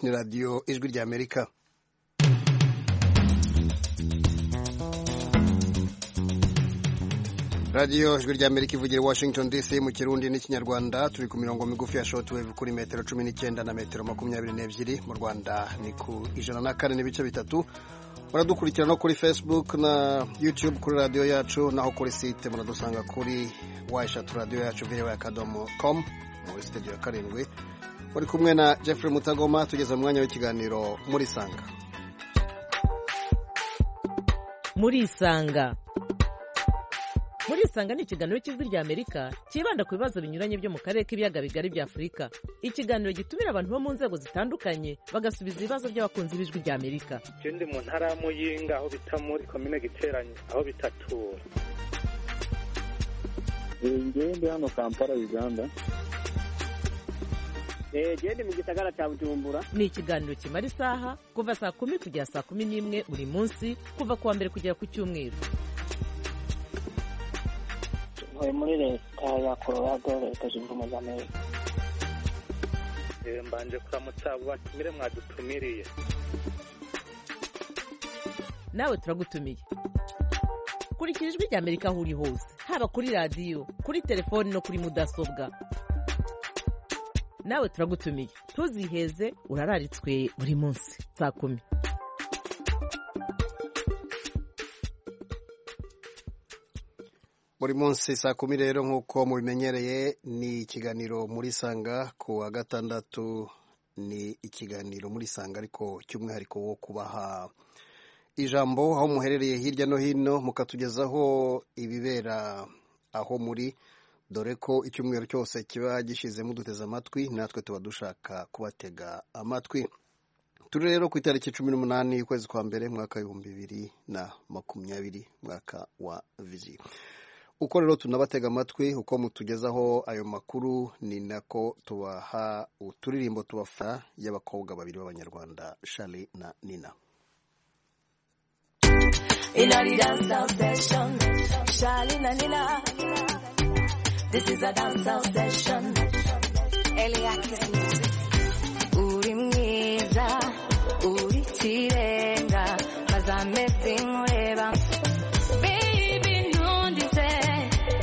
ni radiyo ijwi ry'amerika radiyo ijwi ry'amerika ivugira washington dc mu kirundi n'ikinyarwanda turi ku mirongo migufi ya shotweve kuri metero cumi n'icyenda na metero makumyabiri n'ebyiri mu rwanda ni ku ijana na kane n'ibice bitatu muradukurikira no kuri facebook na youtube kuri radiyo yacu naho kuri site muradusanga kuri wa eshatu radiyo yacu virewe akadomo komu muri sitidiyo ya karindwi muri kumwe na jeffrey mutagoma tugeze mu mwanya w'ikiganiro muri sanga muri isanga muri isanga ni ikiganiro cy'ijwi ry'amerika cyibanda ku bibazo binyuranye byo mu karere k'ibiyaga bigari bya afurika ikiganiro gitumira abantu bo mu nzego zitandukanye bagasubiza ibibazo by'abakunzi b'ijwi ry'amerika icyo ndi mu ntara ya muyinga aho bita muri komine giteranye aho bitatura njyewe ndi hano kampala uganda genda mu gisagara cya bujumbura ni ikiganiro kimara isaha kuva saa kumi kugera saa kumi n'imwe buri munsi kuva ku wa mbere kugera ku cyumweru tuvuye muri leta ya colorado leta zunze ubumwe za amerika mbanje kuramutsa abo batumire mwadutumiriye nawe turagutumiye kurikira ijwi ry'amerika aho uri hose haba kuri radiyo kuri telefoni no kuri mudasobwa nawe turagutumiye tuziheze urararitswe buri munsi saa kumi buri munsi saa kumi rero nk'uko mubimenyereye ni ikiganiro muri sanga ku wa gatandatu ni ikiganiro muri sanga ariko cy'umwihariko wo kubaha ijambo aho muherereye hirya no hino mukatugezaho ibibera aho muri dore ko icyumweru cyose kiba gishyizemo uduteze amatwi natwe tuba dushaka kubatega amatwi turi rero ku itariki cumi n'umunani y'ukwezi kwa mbere mwaka w'ibihumbi bibiri na makumyabiri mwaka wa viziyo uko rero tunabatega amatwi uko mutugezaho ayo makuru ni nako tubaha uturirimbo tubafana y'abakobwa babiri b'abanyarwanda shari na nina This is a dancehall session. Elia Uri mwiza, uri kirenga, mazame zimureba. Baby ntundize,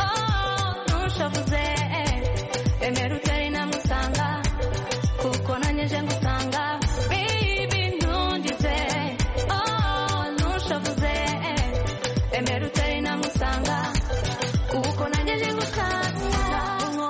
oh ntushavuze, emera utari namusanga, kuko nanjye nje ngusanga. Baby ntundize, oh ntushavuze, emera utari namusanga, kuko nanjye nje ngusanga.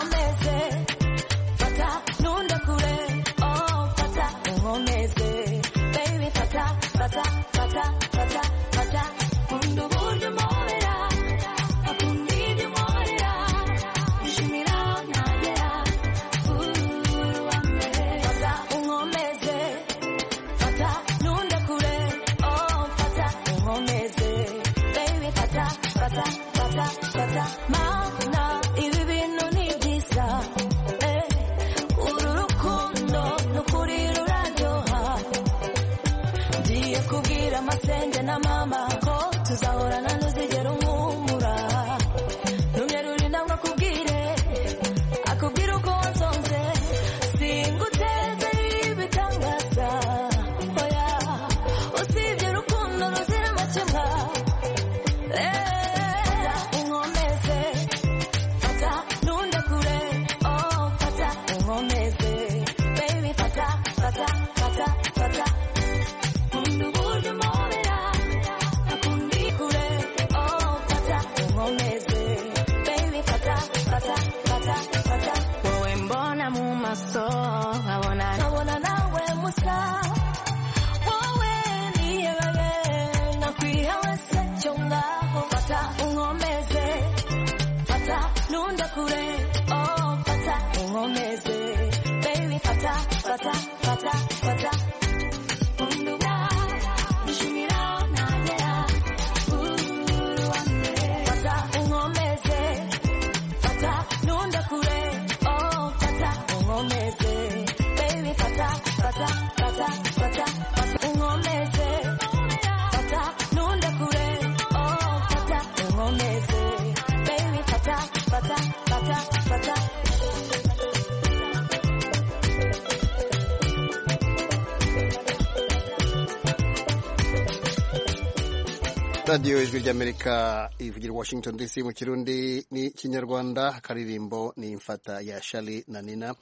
radiyo ijwi ry'amerika ivugira washington dc mu kirundi n'ikinyarwanda akaririmbo ni imfata ya shari na nina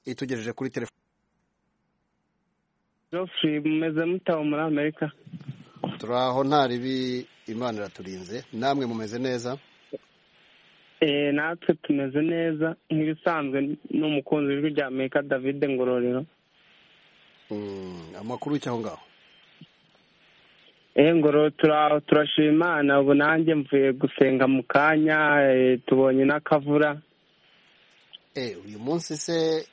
itugejeje kuri telefone Geoffrey mumeze mutaho muri amerika turi aho nta ribi imana iraturinze namwe mumeze neza eh natwe tumeze neza nk'ibisanzwe n'umukunzi w'ijwi rya amerika david ngororero Mm, amakuru y'icyo aho ngaho eh ngororero turaho turashima imana ubu nanjye mvuye gusenga mu kanya eh, tubonye n'akavura Eh, uyu munsi se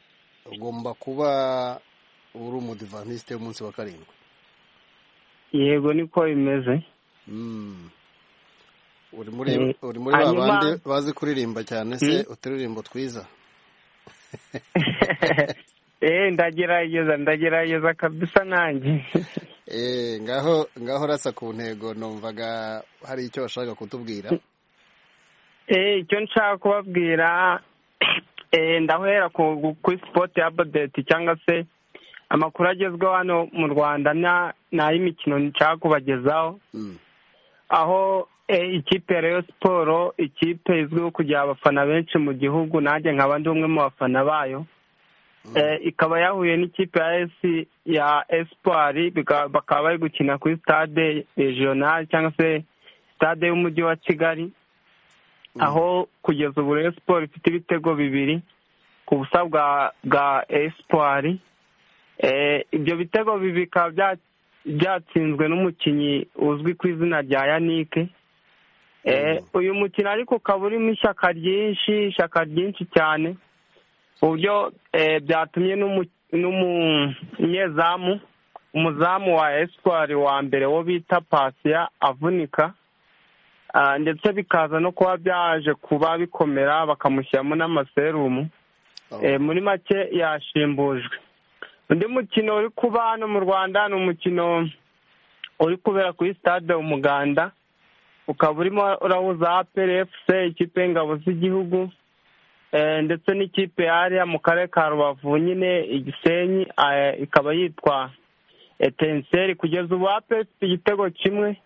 ugomba kuba uri umudivantisite w'umunsi wa karindwi yego niko bimeze Mm. uri muri Eh, uri muri ba hanyuma- bandi bazi kuririmba cyane se uturirimbo twiza eh ndagerageza ndagerageza kabisa nanjye Eh, ngaho ngaho urasa ku ntego numvaga hari icyo washaka kutubwira Eh, icyo nshaka kubabwira eh, ndahera ku- kuri sipoti ya bodeti cyangwa se amakuru agezweho hano mu rwanda na- ni ay'imikino nshaka kubagezaho Mm. aho eh, ikipe ya reyo siporo ikipe izwiho kugira abafana benshi mu gihugu nanjye nkaba ndi umwe mu bafana bayo Eh, ikaba yahuye n'ikipe ya esi ya esipari bika- bakaba bari gukina kuri stade regional cyangwa se stade y'umujyi wa kigali aho kugeza ubu Rayon siporo ifite ibitego bibiri ku busa bwa bwa esipari ibyo bitego bibiri bikaba bya- byatsinzwe n'umukinnyi uzwi ku izina rya yanike Eh, uyu mukino ariko ukaba urimo ishyaka ryinshi ishyaka ryinshi cyane uburyo eh, byatumye n'umu- n'umunyezamu umuzamu wa esipari wa mbere wo bita pasiya avunika Ah, ndetse bikaza no kuba byaje kuba bikomera bakamushyiramo n'amaserumu Oh. Eh, muri make yashimbujwe undi mukino uri kuba hano mu rwanda ni umukino uri kubera kuri stade umuganda ukaba urimo urahuza apr fc ikipe y'ingabo z'igihugu eh, ndetse n'ikipe yariya mu karere ka rubavu nyine igisenyi eh, ikaba yitwa etenseri kugeza ubu apr ifite igitego kimwe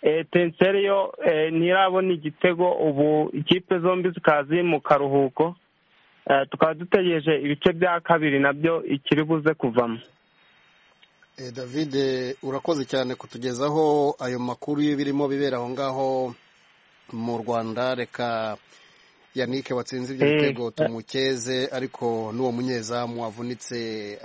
Eh, tenseri yo eh, ntirabona igitego ubu ikipe zombi zikaba ziri mu karuhuko Eh, tukaba dutegereje ibice bya kabiri nabyo ikiri buze kuvamo Eh, David urakoze cyane kutugezaho ayo makuru y'ibirimo bibera aho ngaho mu Rwanda reka Yannick watsinze ibyo Eh. bitego tumukeze ariko n'uwo munyezamu wavunitse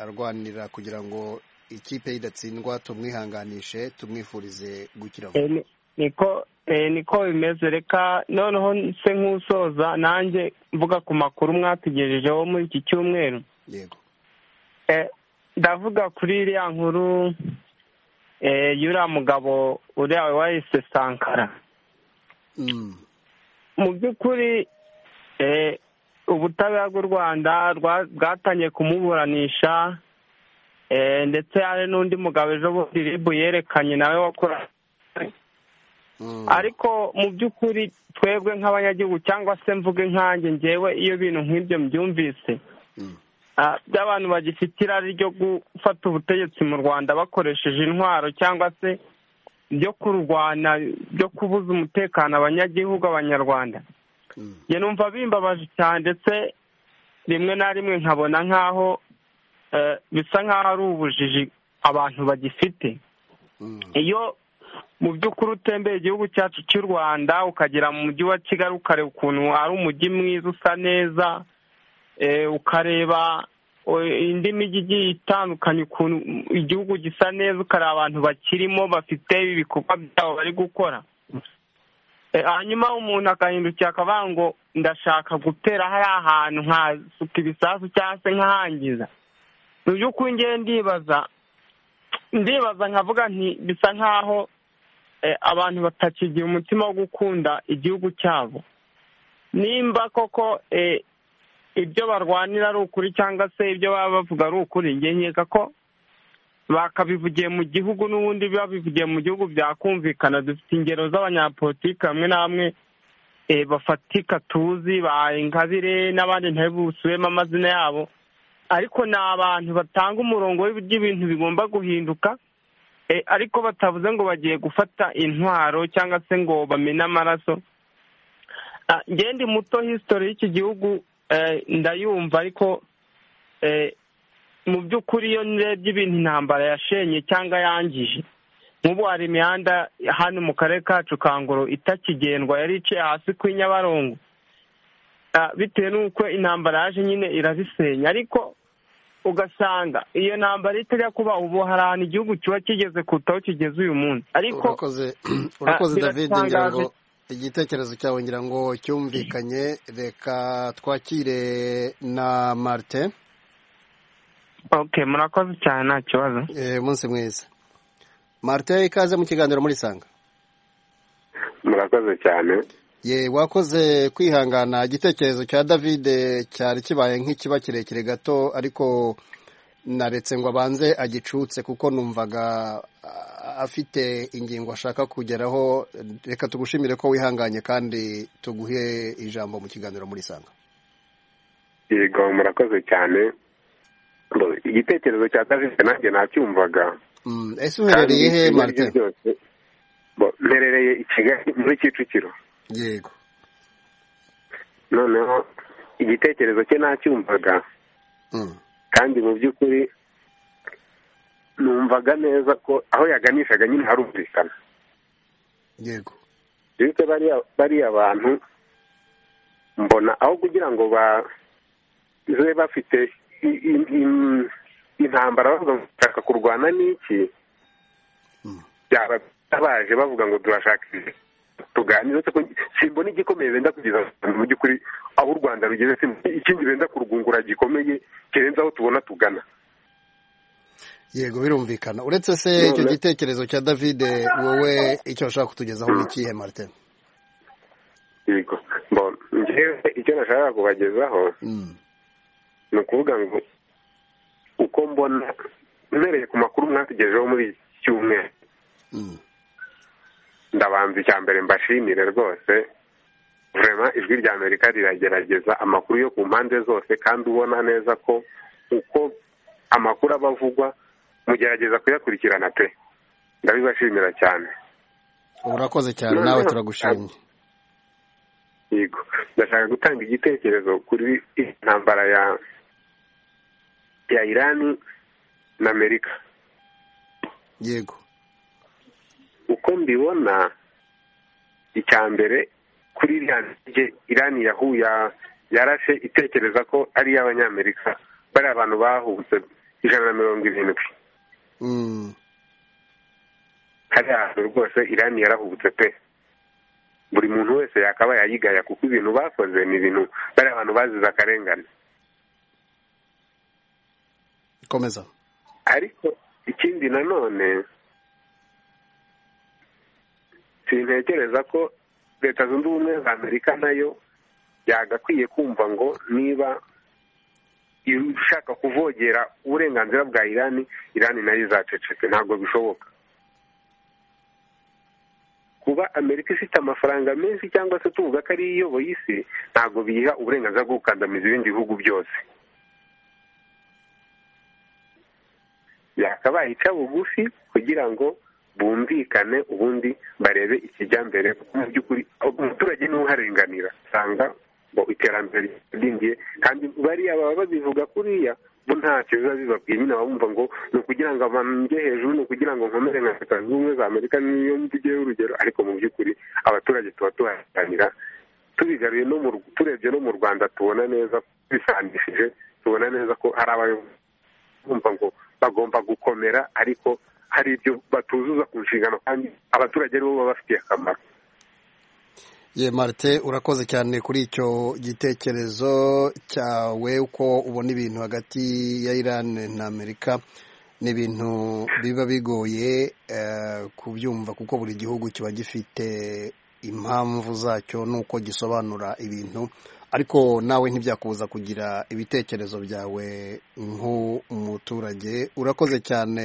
arwanira kugira ngo ikipe ye idatsindwa tumwihanganishe tumwifurize gukira vuba Eh, ni- niko eh, niko bimeze reka noneho se nk'usoza nanjye mvuga ku makuru mwatugejejeho muri iki cyumweru yego Eh, ndavuga kuri iriya nkuru eh, y'uriya mugabo uriya wayise sankara Mm. mu by'ukuri eh, ubutabera bw'u rwanda rwa- bwatangiye kumuburanisha eh, ndetse hari n'undi mugabo ejo bundi rib yerekanye nawe wakora Mm. ariko mu by'ukuri twebwe nk'abanyagihugu cyangwa se mvuge nkanjye ngewe iyo bintu nk'ibyo mbyumvise Mm. ah, by'abantu bagifite irari ryo gufata ubutegetsi mu rwanda bakoresheje intwaro cyangwa se byo kurwana byo kubuza umutekano abanyagihugu abanyarwanda Mm. njye numva bimbabaje cyane ndetse rimwe na rimwe nkabona nk'aho eh, bisa nk'aho ari ubujiji abantu bagifite Mm. iyo mu by'ukuri utembeye igihugu cyacu cy'u rwanda ukagera mu mujyi wa kigali ukareba ukuntu ari umujyi mwiza usa neza eh, ukareba o- indi mijyi igiye itandukanye ukuntu igihugu gisa neza ukareba abantu bakirimo bafite ibikorwa byabo bari gukora Eh, hanyuma umuntu agahindukira akavuga ngo ndashaka gutera hariya hantu nkasuka ibisasu cyangwa se nkahangiza mu by'ukuri ngewe ndibaza ndibaza nkavuga nti bisa nkaho eh, abantu batakigira umutima wo gukunda igihugu cyabo nimba koko eh, ibyo barwanira ari ukuri cyangwa se ibyo baba bavuga ari ukuri njye nkeka ko bakabivugiye mu gihugu n'ubundi babivugiye mu gihugu byakumvikana dufite ingero z'abanyapolitiki bamwe na bamwe eh, bafatika tuzi ba ingabire n'abandi ntabusubemo amazina yabo ariko ni abantu batanga umurongo w'ibyo ibintu bigomba guhinduka ariko batavuze ngo bagiye gufata intwaro cyangwa se ngo bamene amaraso ngende muto hisitori y'iki gihugu ndayumva ariko mu by'ukuri iyo ndebye ibintu intambara yashenye cyangwa yangije nk'ubu hari imihanda hano mu karere kacu ka ngoro itakigendwa yari iciye hasi ku nyabarongo bitewe n'uko intambara yaje nyine irabisenya ariko ugasanga iyo ntambara itajya kuba ubu hari ahantu igihugu kiba kigeze kutaho kigeze uyu munsi ariko urakoze david ngira ngo igitekerezo cyawe ngira ngo cyumvikanye reka twakire na marite oke murakoze cyane nta kibazo umunsi mwiza marite ikaze mu kiganiro muri sanga murakoze cyane ye wakoze kwihangana igitekerezo cya david cyari kibaye nk'ikiba kirekire gato ariko naretse ngo abanze agicutse kuko numvaga afite ingingo ashaka kugeraho reka tugushimire ko wihanganye kandi tuguhe ijambo mu kiganiro muri sanga yego murakoze cyane igitekerezo cya david nanjye nacyumvaga ese uherereye he marite mperereye i kigali muri kicukiro yego noneho igitekerezo cye nacyumvaga kandi mu by'ukuri numvaga neza ko aho yaganishaga nyine harumvikana yego bityo bariya bantu mbona aho kugira ngo baze bafite intambara bavuga ngo dushaka kurwana n'iki byaba baje bavuga ngo turashaka tuganire simbona igikomeye benda kugeza mu by'ukuri aho u rwanda rugeze ikindi benda kurwungura gikomeye kirenze aho tubona tugana yego birumvikana uretse se icyo gitekerezo cya david wowe icyo bashaka kutugezaho ni ikihe marite yego ngewe icyo nashaka kubagezaho ni ukuvuga ngo uko mbona mpereye ku makuru mwatugejeho muri iki cyumweru ndabanza icya mbere mbashimire rwose vurema ijwi rya amerika riragerageza amakuru yo ku mpande zose kandi ubona neza ko uko amakuru aba avugwa mugerageza kuyakurikirana pe ndabibashimira cyane urakoze cyane nawe turagushimye yego ndashaka gutanga igitekerezo kuri intambara ya ya irani na amerika yego uko mbibona icya mbere kuri iriya ndege irani yahuye yarashe itekereza ko ari iy'abanyamerika bari abantu bahubutse ijana na mirongo irindwi hari ahantu rwose irani yarahubutse pe buri muntu wese yakaba yayigaya kuko ibintu bakoze ni ibintu bari abantu bazize akarengane komeza ariko ikindi nanone sintekereza ko leta zunze ubumwe za amerika nayo yagakwiye kumva ngo niba ushaka kuvogera uburenganzira bwa irani irani nayo izacecetse ntabwo bishoboka kuba amerika ifite amafaranga menshi cyangwa se tuvuga ko ari iyoboye isi ntabwo biyiha uburenganzira bwo gukandamiza ibindi bihugu byose yakabaye ica bugufi kugira ngo bumvikane ubundi barebe ikijyambere kuko mu by'ukuri umuturage niwe uharenganira usanga ngo iterambere ryingiye kandi bariya baba babivuga kuriya bo ntacyo biba bibabwiye nyine bumva ngo ni ukugira ngo abantu njye hejuru ni ukugira ngo nkomere nka leta zunze ubumwe za amerika niyo mvugeho urugero ariko mu by'ukuri abaturage tuba tuharenganira tubigaruye no mu turebye no mu rwanda tubona neza tubisangishije tubona neza ko hari abayobozi bumva ngo bagomba gukomera ariko hari ibyo batuzuza ku nshingano kandi abaturage aribo baba bafitiye akamaro ye marite urakoze cyane kuri icyo gitekerezo cyawe uko ubona ibintu hagati ya irani na amerika ni ibintu biba bigoye kubyumva kuko buri gihugu kiba gifite impamvu zacyo n'uko gisobanura ibintu ariko nawe ntibyakubuza kugira ibitekerezo byawe nk'umuturage urakoze cyane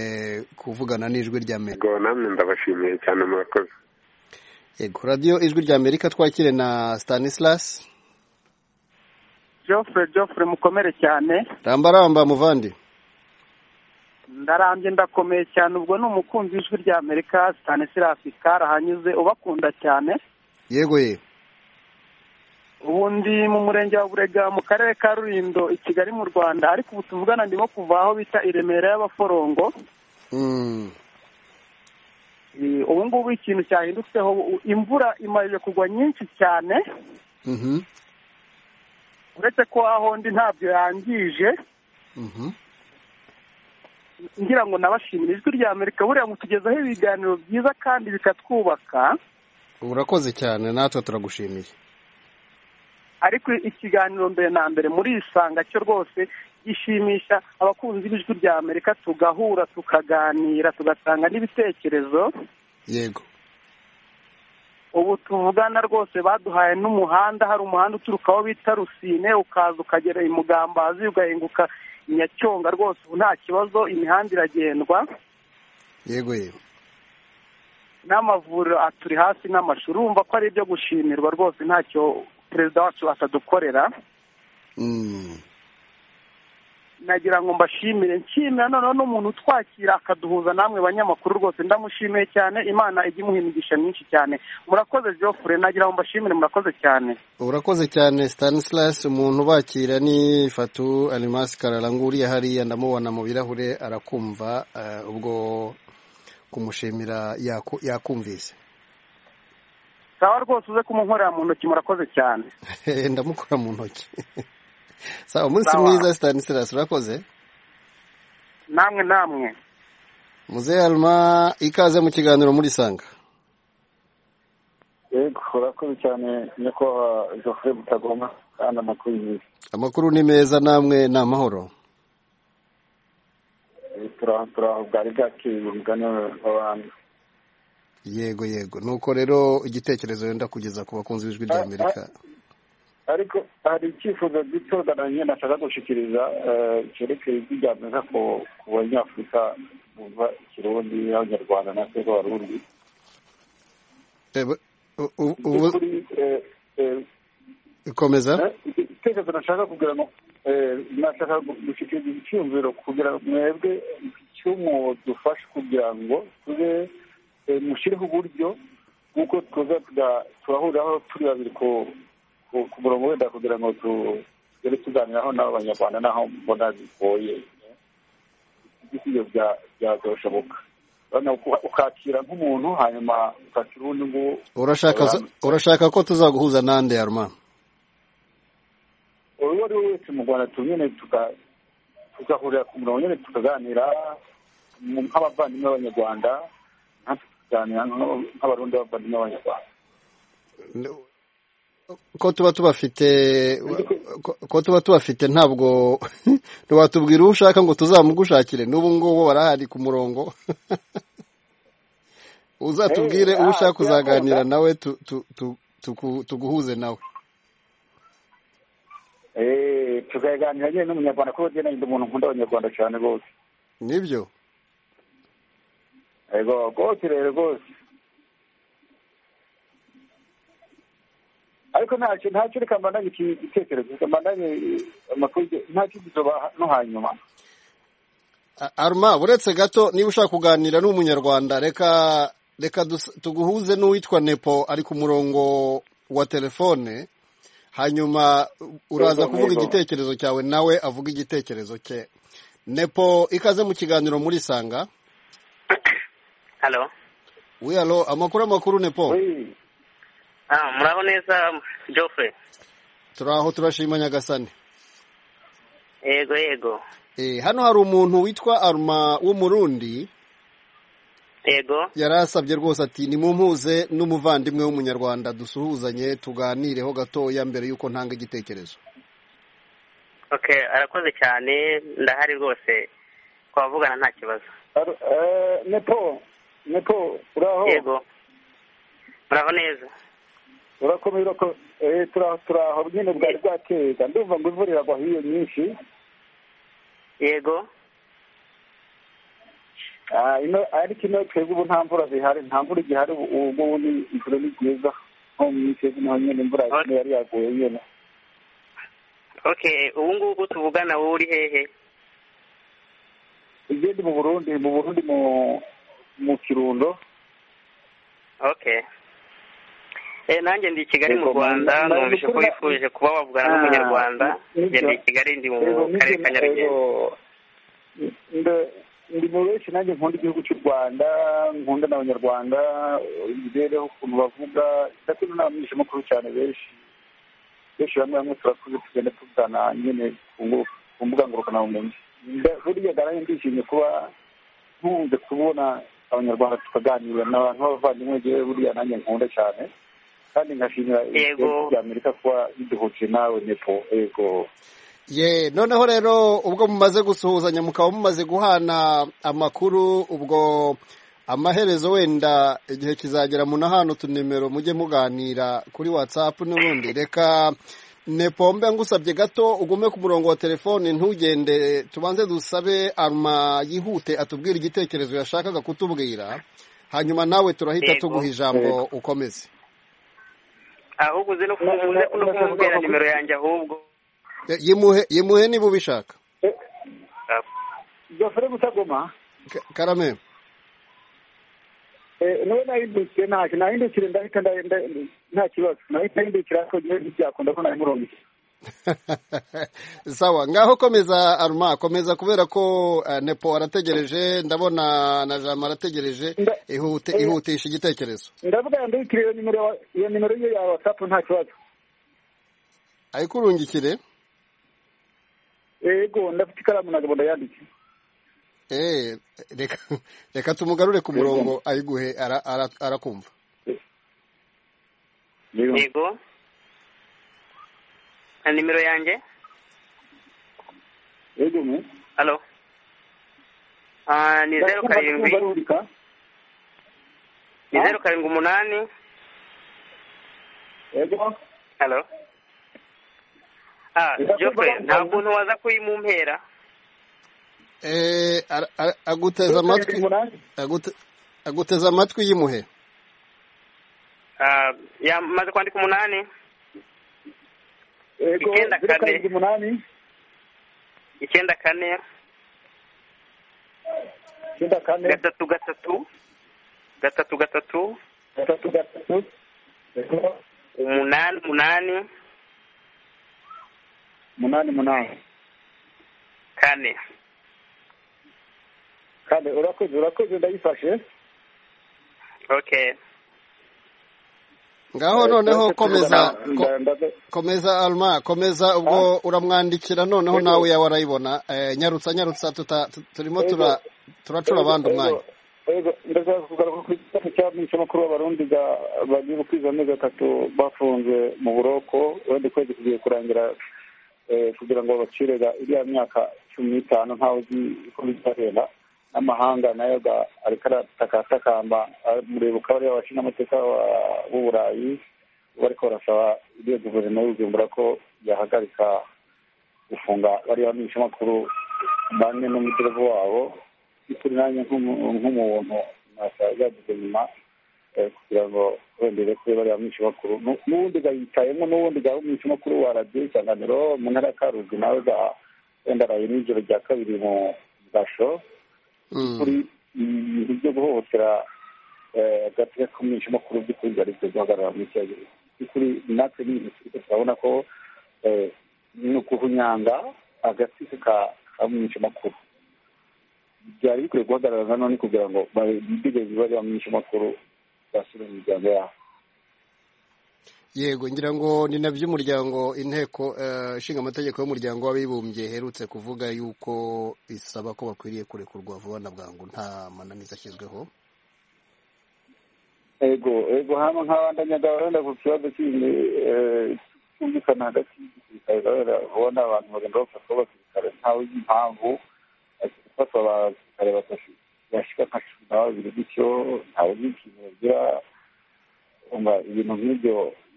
kuvugana n'ijwi rya amerika namwe ndabashimiye cyane murakoze yego radiyo ijwi rya amerika twakire na stanislas jofure jofure mukomere cyane rambaramba muvandi ndarambye ndakomeye cyane ubwo ni umukunzi w'ijwi rya amerika cyane sirasi karahanyuze ubakunda cyane yego ye ubu ndi mu murenge wa burega mu karere ka rurindo i kigali mu rwanda ariko ubu tuvugana ndimo kuva aho bita i remera y'abaforongo Mm. Eh, ubu ngubu ikintu cyahindutseho u- imvura imaze kugwa nyinshi cyane Mhm. uretse ko aho ndi ntabyo yangije Mhm. ngira ngo nabashimira ijwi rya amerika buriya mutugezaho ibiganiro byiza kandi bikatwubaka urakoze cyane natwe turagushimiye ariko ikiganiro mbere na mbere muri isanga cyo rwose gishimisha abakunzi b'ijwi rya amerika tugahura tukaganira tugatanga n'ibitekerezo yego ubu tuvugana rwose baduhaye n'umuhanda hari umuhanda uturuka aho bita rusine ukaza ukagera i mugambazi ugahinguka i nyacyonga rwose ubu nta kibazo imihanda iragendwa yego ye n'amavuriro aturi hasi n'amashuri urumva ko ari ibyo gushimirwa rwose ntacyo perezida wacu atadukorera Mm. nagira ngo mbashimire nshimira noneho n'umuntu utwakira akaduhuza namwe banyamakuru rwose ndamushimiye cyane imana ijya imuha imigisha myinshi cyane murakoze geoffre nagira ngo mbashimire murakoze cyane urakoze cyane Stanislas umuntu bakira ni Fatu Alimas Kararangu uriya hariya ndamubona mu birahure arakumva eh, ubwo kumushimira yaku- yakumvise sawa rwose uze kumunkorera mu ntoki murakoze cyane ndamukora mu ntoki sawa umunsi Sawa. mwiza Stanislas urakoze namwe namwe Muzehe Alma ikaze mu kiganiro muri sanga yego urakoze cyane nyakubahwa Geoffrey Mutagoma kandi amakuru yiwe amakuru ni meza namwe ni amahoro turaho turaho bwari bwakeye umugani w'abantu yego yego nuko rero igitekerezo wenda kugeza ku bakunzi b'ijwi rya Amerika ariko hari icyifuzo gito nanjye nashaka gushyikiriza eh, cyerekeye ijwi rya amerika ku ku banyafurika bumva ikirundi n'abanyarwanda natwe b'abarundi Eh, bu- u- u- Mu ubu- by'ukuri, eh, eh, komeza igitekerezo nashaka kugira ngo eh, nashaka gu- gushyikiriza icyumviro kugira ngo mwebwe icyo mudufasha kugira ngo tube eh, mushyireho uburyo bw'uko tuza tuga- turahuriraho turi babiri ku- ku ku murongo wenda kugira ngo tu- tugere tuganiraho n'abo banyarwanda n'aho mbona bigoye ibisigo bya- byazoshoboka Urabona uka- ukakira nk'umuntu hanyuma ukakira uwundi nguwo urashaka zo- urashaka ko tuzaguhuza nande Arma uwo ari we wese mu rwanda tu nyine tuka- tugahurira ku murongo nyine tukaganira mu- nk'abavandimwe b'abanyarwanda natwe tukaganira nko- nk'abarundi b'abavandimwe b'abanyarwanda ko tuba tubafite ko- ko tuba tubafite ntabwo ntiwatubwira uwo ushaka ngo tuzamugushakire n'ubu ngubu barahari ku murongo uzatubwire uwo ushaka uzaganira nawe tu- tu- tu- tuku- tuguhuze nawe Eh, tukaganira nyine n'umunyarwanda kuko njye nari ndi umuntu nkunda abanyarwanda cyane rwose nibyo yego rwose rero rwose ariko ntacyo ntacyo reka mbandanye iki- igitekerezo reka mbandanye amakuru ntacyo kizoba no hanyuma A- Arma uretse gato niba ushaka kuganira n'umunyarwanda reka reka dus- tuguhuze n'uwitwa Nepo ari ku murongo wa telefone hanyuma uraza Yego, kuvuga yego. igitekerezo cyawe nawe avuga igitekerezo cye Nepo ikaze mu kiganiro muri sanga halo wiyalo amakuru amakuru Nepo Oui. ah muraho neza Geoffrey turaho turashima nyagasani yego yego Eh, hano hari umuntu witwa Arma w'umurundi yego yari asabye rwose ati nimumpuze n'umuvandimwe w'umunyarwanda dusuhuzanye tuganireho gatoya mbere y'uko ntanga igitekerezo okay arakoze cyane ndahari rwose twavugana nta kibazo Aro- eh, nepo nepo uraho yego muraho neza urakomeye urakomeye Eh, turaho turaho nyine bwari bwakeye ndumva ngo imvura iragwa hiyo nyinshi yego Ah, ino- ariko ino twebwe ubu nta mvura zihari nta mvura igihari ubu ubu ngubu ni imvura ni byiza nko mu minsi yose naho nyine imvura Ora- yari yaguye nyine okay ubu ngubu tuvugana wowe uri hehe igende mu burundi mu burundi mu mu kirundo okay eh nanjye ndi i kigali mu Yego, rwanda na- na- numvise ko na- wifuje kuba wavugana n'umunyarwanda Ah, njye ndi i nibyo. kigali ndi mu Yego, karere nibyo, ka nyarugenge yego. Nda- ndi mu benshi nanjye nkunda igihugu cy'u rwanda nkunda n'abanyarwanda imibereho ukuntu bavuga ndakunda n'abamisha makuru cyane benshi benshi bamwe bamwe turakuze tugenda tugana nyine ku ngu- ku mbuga ngurukanabumenyi Nda- burya ndaranjye ndishimye kuba nkunze kubona abanyarwanda tukaganira ni abantu b'abavandimwe ngewe buriya nanjye nkunda cyane kandi nkashimira Yego. ibihugu bya amerika kuba biduhuje nawe nepo yego ye noneho rero ubwo mumaze gusuhuzanya mukaba mumaze guhana amakuru ubwo amaherezo wenda igihe kizagera mu hano utunimero mujye muganira kuri watsapu n'ubundi reka nepombe ngusabye gato ugume ku murongo wa telefone ntugende tubanze dusabe aruma yihute atubwire igitekerezo yashakaga kutubwira hanyuma nawe turahita Yego. tuguha ijambo ukomeze ahubwo uzi no kumubuze no kumubwira nimero yanjye ahubwo Ye- yimuhe yimuhe niba ubishaka gafure gutagoma Ka- karame niwe nahindukiye ntacyo nahindukire ndahita nda- nda- nta kibazo nahita nahindukira ariko ngewe ntibyakunda ko nabimurongoye sawa ngaho komeza aruma komeza kubera ko eh, nepo arategereje ndabona na jama arategereje ihute eh, ihutisha igitekerezo ndavuga ndahitire iyo nimero wa- iyo nimero ye ya watsapu nta kibazo ariko urungikire yego ndafite ikaramu ntabwo ndayanditse eh, reka reka tumugarure ku murongo ayiguhe ara- ara- arakumva yego na nimero yanjye yego mu halo Ah, ni zeru karindwi ni zeru karindwi umunani yego halo ah jofre nta kuntu waza kuyimumpera Eh, ara- ara- aguteze amatwi agute- aguteze amatwi yimuhe Ah, yamaze kwandika umunani yego Icyenda zeru kane. karindwi umunani icyenda kane icyenda kane gatatu gatatu gatatu gatatu gatatu gatatu yego umunani umunani umunani umunani kane kandi urakoze urakoze ndayifashe okay ngaho noneho komeza Nda- ko- nda- komeza alma komeza ubwo uramwandikira noneho nawe yawe arayibona Eh, nyarutsa nyarutsa tuta- tu- turimo tura- turacura abandi umwanya Ego, ndashaka kugaruka ku kibazo cy'abamishamakuru b'abarundi ba- bagiye gukwiza amezi atatu bafunze mu buroko wenda ukwezi kugiye kurangira eh, kugira ngo babacire ga- iriya myaka cumi n'itanu ntawe uzi uko bizagenda n'amahanga nayo ga- ariko aratakamba mureba ukaba ariyo abashingamateka ba- b'uburayi bariko barasaba iriya guverinoma y'ubujumbura ko yahagarika gufunga bariya bamishamakuru bane n'umuderevu wabo by'ukuri nanjye nk'umu- nk'umuntu nasa yagize nyuma eh, kugira ngo wendere kuri bariya minsi makuru Nu- n'ubundi gayicayemo n'ubundi ga minsi makuru wa radiyo isanganiro mu ntara ya karuzi nawe ga wenda araye n'ijoro rya kabiri mu gasho kuri ibintu byo guhohotera eh, agatsika k'umwisha makuru by'ukuri byari byo guhagarara mu icyayi by'ukuri natwe ni ibintu turiko turabona ko eh, ni uguhunyanga agatsika ka- ka mwisha makuru byari bikwiye guhagarara na none kugira ngo bitegeze bari bamwisha makuru basure mu miryango yabo yego ngira ngo ni na by'umuryango inteko eh, ishinga amategeko y'umuryango w'abibumbye iherutse kuvuga yuko isaba ko bakwiriye kurekurwa vuba na bwangu nta mananiza ashyizweho ego ego hano nk'abandanyagabo wenda ku kibazo kindi eh, cyumvikana hagati y'igisirikare urabona ubona abantu bagenda bafatwa abasirikare ntawe uzi impamvu ariko gufatwa abasirikare batatu bashika nka cumi na babiri gutyo ntawe uzi ikintu bagira umva ibintu nk'ibyo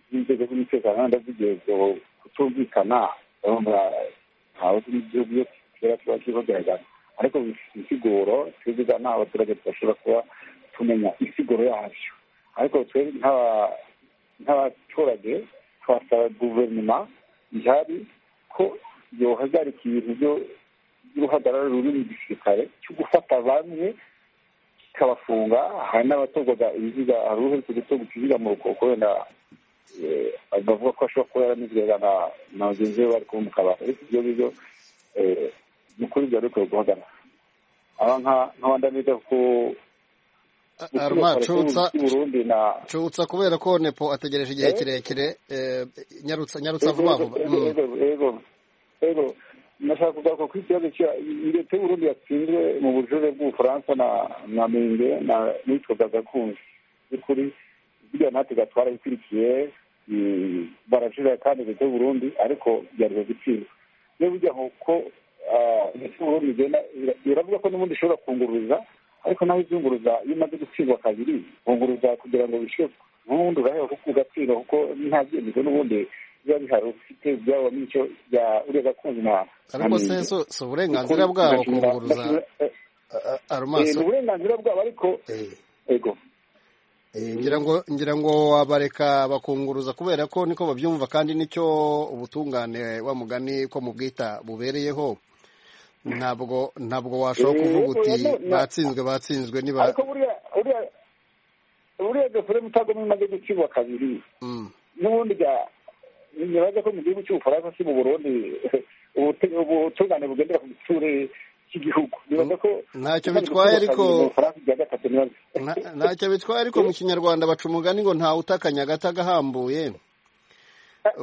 by'inzego z'umutekano wenda zigiye ku- kutumvikana urumva ntawe uzi n'igihugu iyo kera kiba kibagaragara ariko bifite insiguro twebwe nta abaturage tudashobora kuba tumenya insiguro yabyo ariko twebwe nk'aba- nk'abaturage twasaba guverinoma ihari ko yohagarika ibintu byo y'uruhagarara ruri mu gisirikare cyo gufata bamwe kikabafunga hari n'abatorwaga ibiziga hari uherutse gutorwa ikiziga mu rukoko wenda akavuga ko ashobora kuba yaranizwaga na bagenzi be bari kuba mu kabari ariko ibyo ngibyo ni ukuri byari bikwiye guhagarara aba nk'abandi biga ku Arma cy'u Burundi na cutsa kubera ko nepo ategereje igihe kirekire eh, nyarutsa nyarutsa vuba vuba Mm. Ego, ego ego nashaka kugaruka ku kibazo cya leta y'u Burundi yatsinzwe mu bujurire bw'ubufaransa na na menge na nitwaga gakunzi by'ukuri buriya natwe gatwara ikurikiye barajurira kandi leta y'u Burundi ariko byari gutsinda niba ujya nkuko ah, leta y'u Burundi igenda ira- iravuga ko n'ubundi ishobora kungururiza ariko naho izunguruza iyo umaze gutsindwa kabiri bunguruza kugira ngo bishyure n'ubundi uraheba kuko ugatsindwa kuko nta byemezo n'ubundi biba bihari ufite ibyabo n'icyo bya uriya gakunzi na ariko na se Menge. so si uburenganzira bwabo kunguruza Eh, ni arumaso uburenganzira bwabo ariko ego Eh, ngira ngo ngira ngo wabareka bakunguruza kubera ko niko babyumva kandi nicyo ubutungane wa mugani ko mu bwita bubereyeho ntabwo ntabwo washobora Eh, kuvuga uti oya, no, na- batsinzwe batsinzwe niba ariko buriya buriya buriya gafure mutagomba imaze gutsindwa kabiri Mm. n'ubundi bya- ntibaza ko mu gihugu cy'ubufaransa si mu burundi ubute- ubutungane bugendera ku giture cy'igihugu nibaza ko Ntacyo imaze bitwaye gutsindwa ariko- kabiri mu bufaransa ibya gatatu nibaza Nta- ntacyo bitwaye ariko mu kinyarwanda baca umugani ngo ntawe utakanya agati agahambuye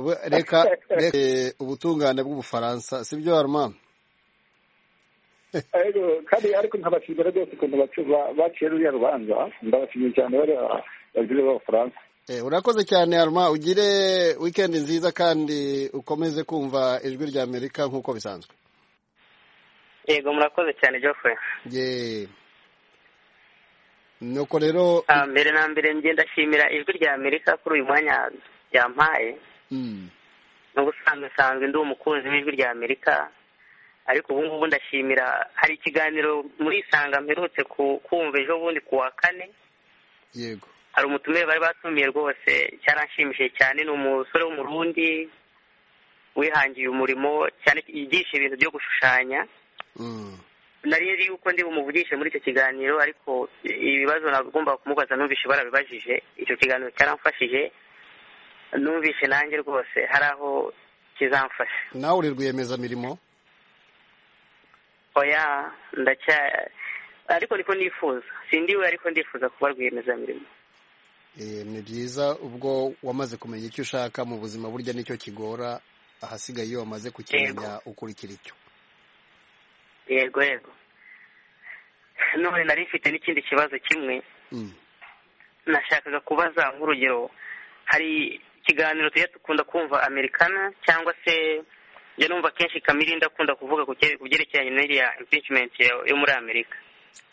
We- reka reka eh, ubutungane bw'ubufaransa sibyo haruma Ariko kandi ariko nkabashimira rwose ukuntu bacu- ba- baciye ruriya rubanza ndabashimiye cyane bariya bagire b'abafaransa Eh, urakoze cyane haruma ugire wikendi nziza kandi ukomeze kumva ijwi rya amerika nk'uko bisanzwe yego murakoze cyane Geoffrey ye nuko rero Ah, mbere na mbere ngenda ndashimira ijwi rya amerika kuri uyu mwanya ryampaye mm, n'ubusanzwe nsanzwe ndi umukunzi w'ijwi rya amerika ariko ubu ngubu ndashimira hari ikiganiro muri isanga mperutse ku- kumva ejo bundi ku wa kane yego hari umutumire bari batumiye rwose cyaranshimishije cyane ni umusore w'umurundi wihangiye umurimo cyane yigisha ibintu byo gushushanya mm, nari nzi yuko ndi bumuvugishe muri icyo kiganiro ariko ibibazo nagomba kumubaza numvishe barabibajije icyo kiganiro cyaramfashije numvishe nanjye rwose hari aho kizamfasha nawe uri rwiyemezamirimo oya ndacya ariko niko nifuza sindiwe ariko ndifuza kuba rwiyemezamirimo Eh, ni byiza ubwo wamaze kumenya icyo ushaka mu buzima burya nicyo kigora ahasigaye iyo wamaze kukimenya ukurikira icyo yego yego none nari mfite n'ikindi kibazo kimwe Mm. nashakaga kubaza nk'urugero hari ikiganiro tujya dukunda kumva americana cyangwa se njya numva kenshi kamirindi akunda kuvuga ku cye- ku byerekeranye n'iriya impeachment yo- yo muri amerika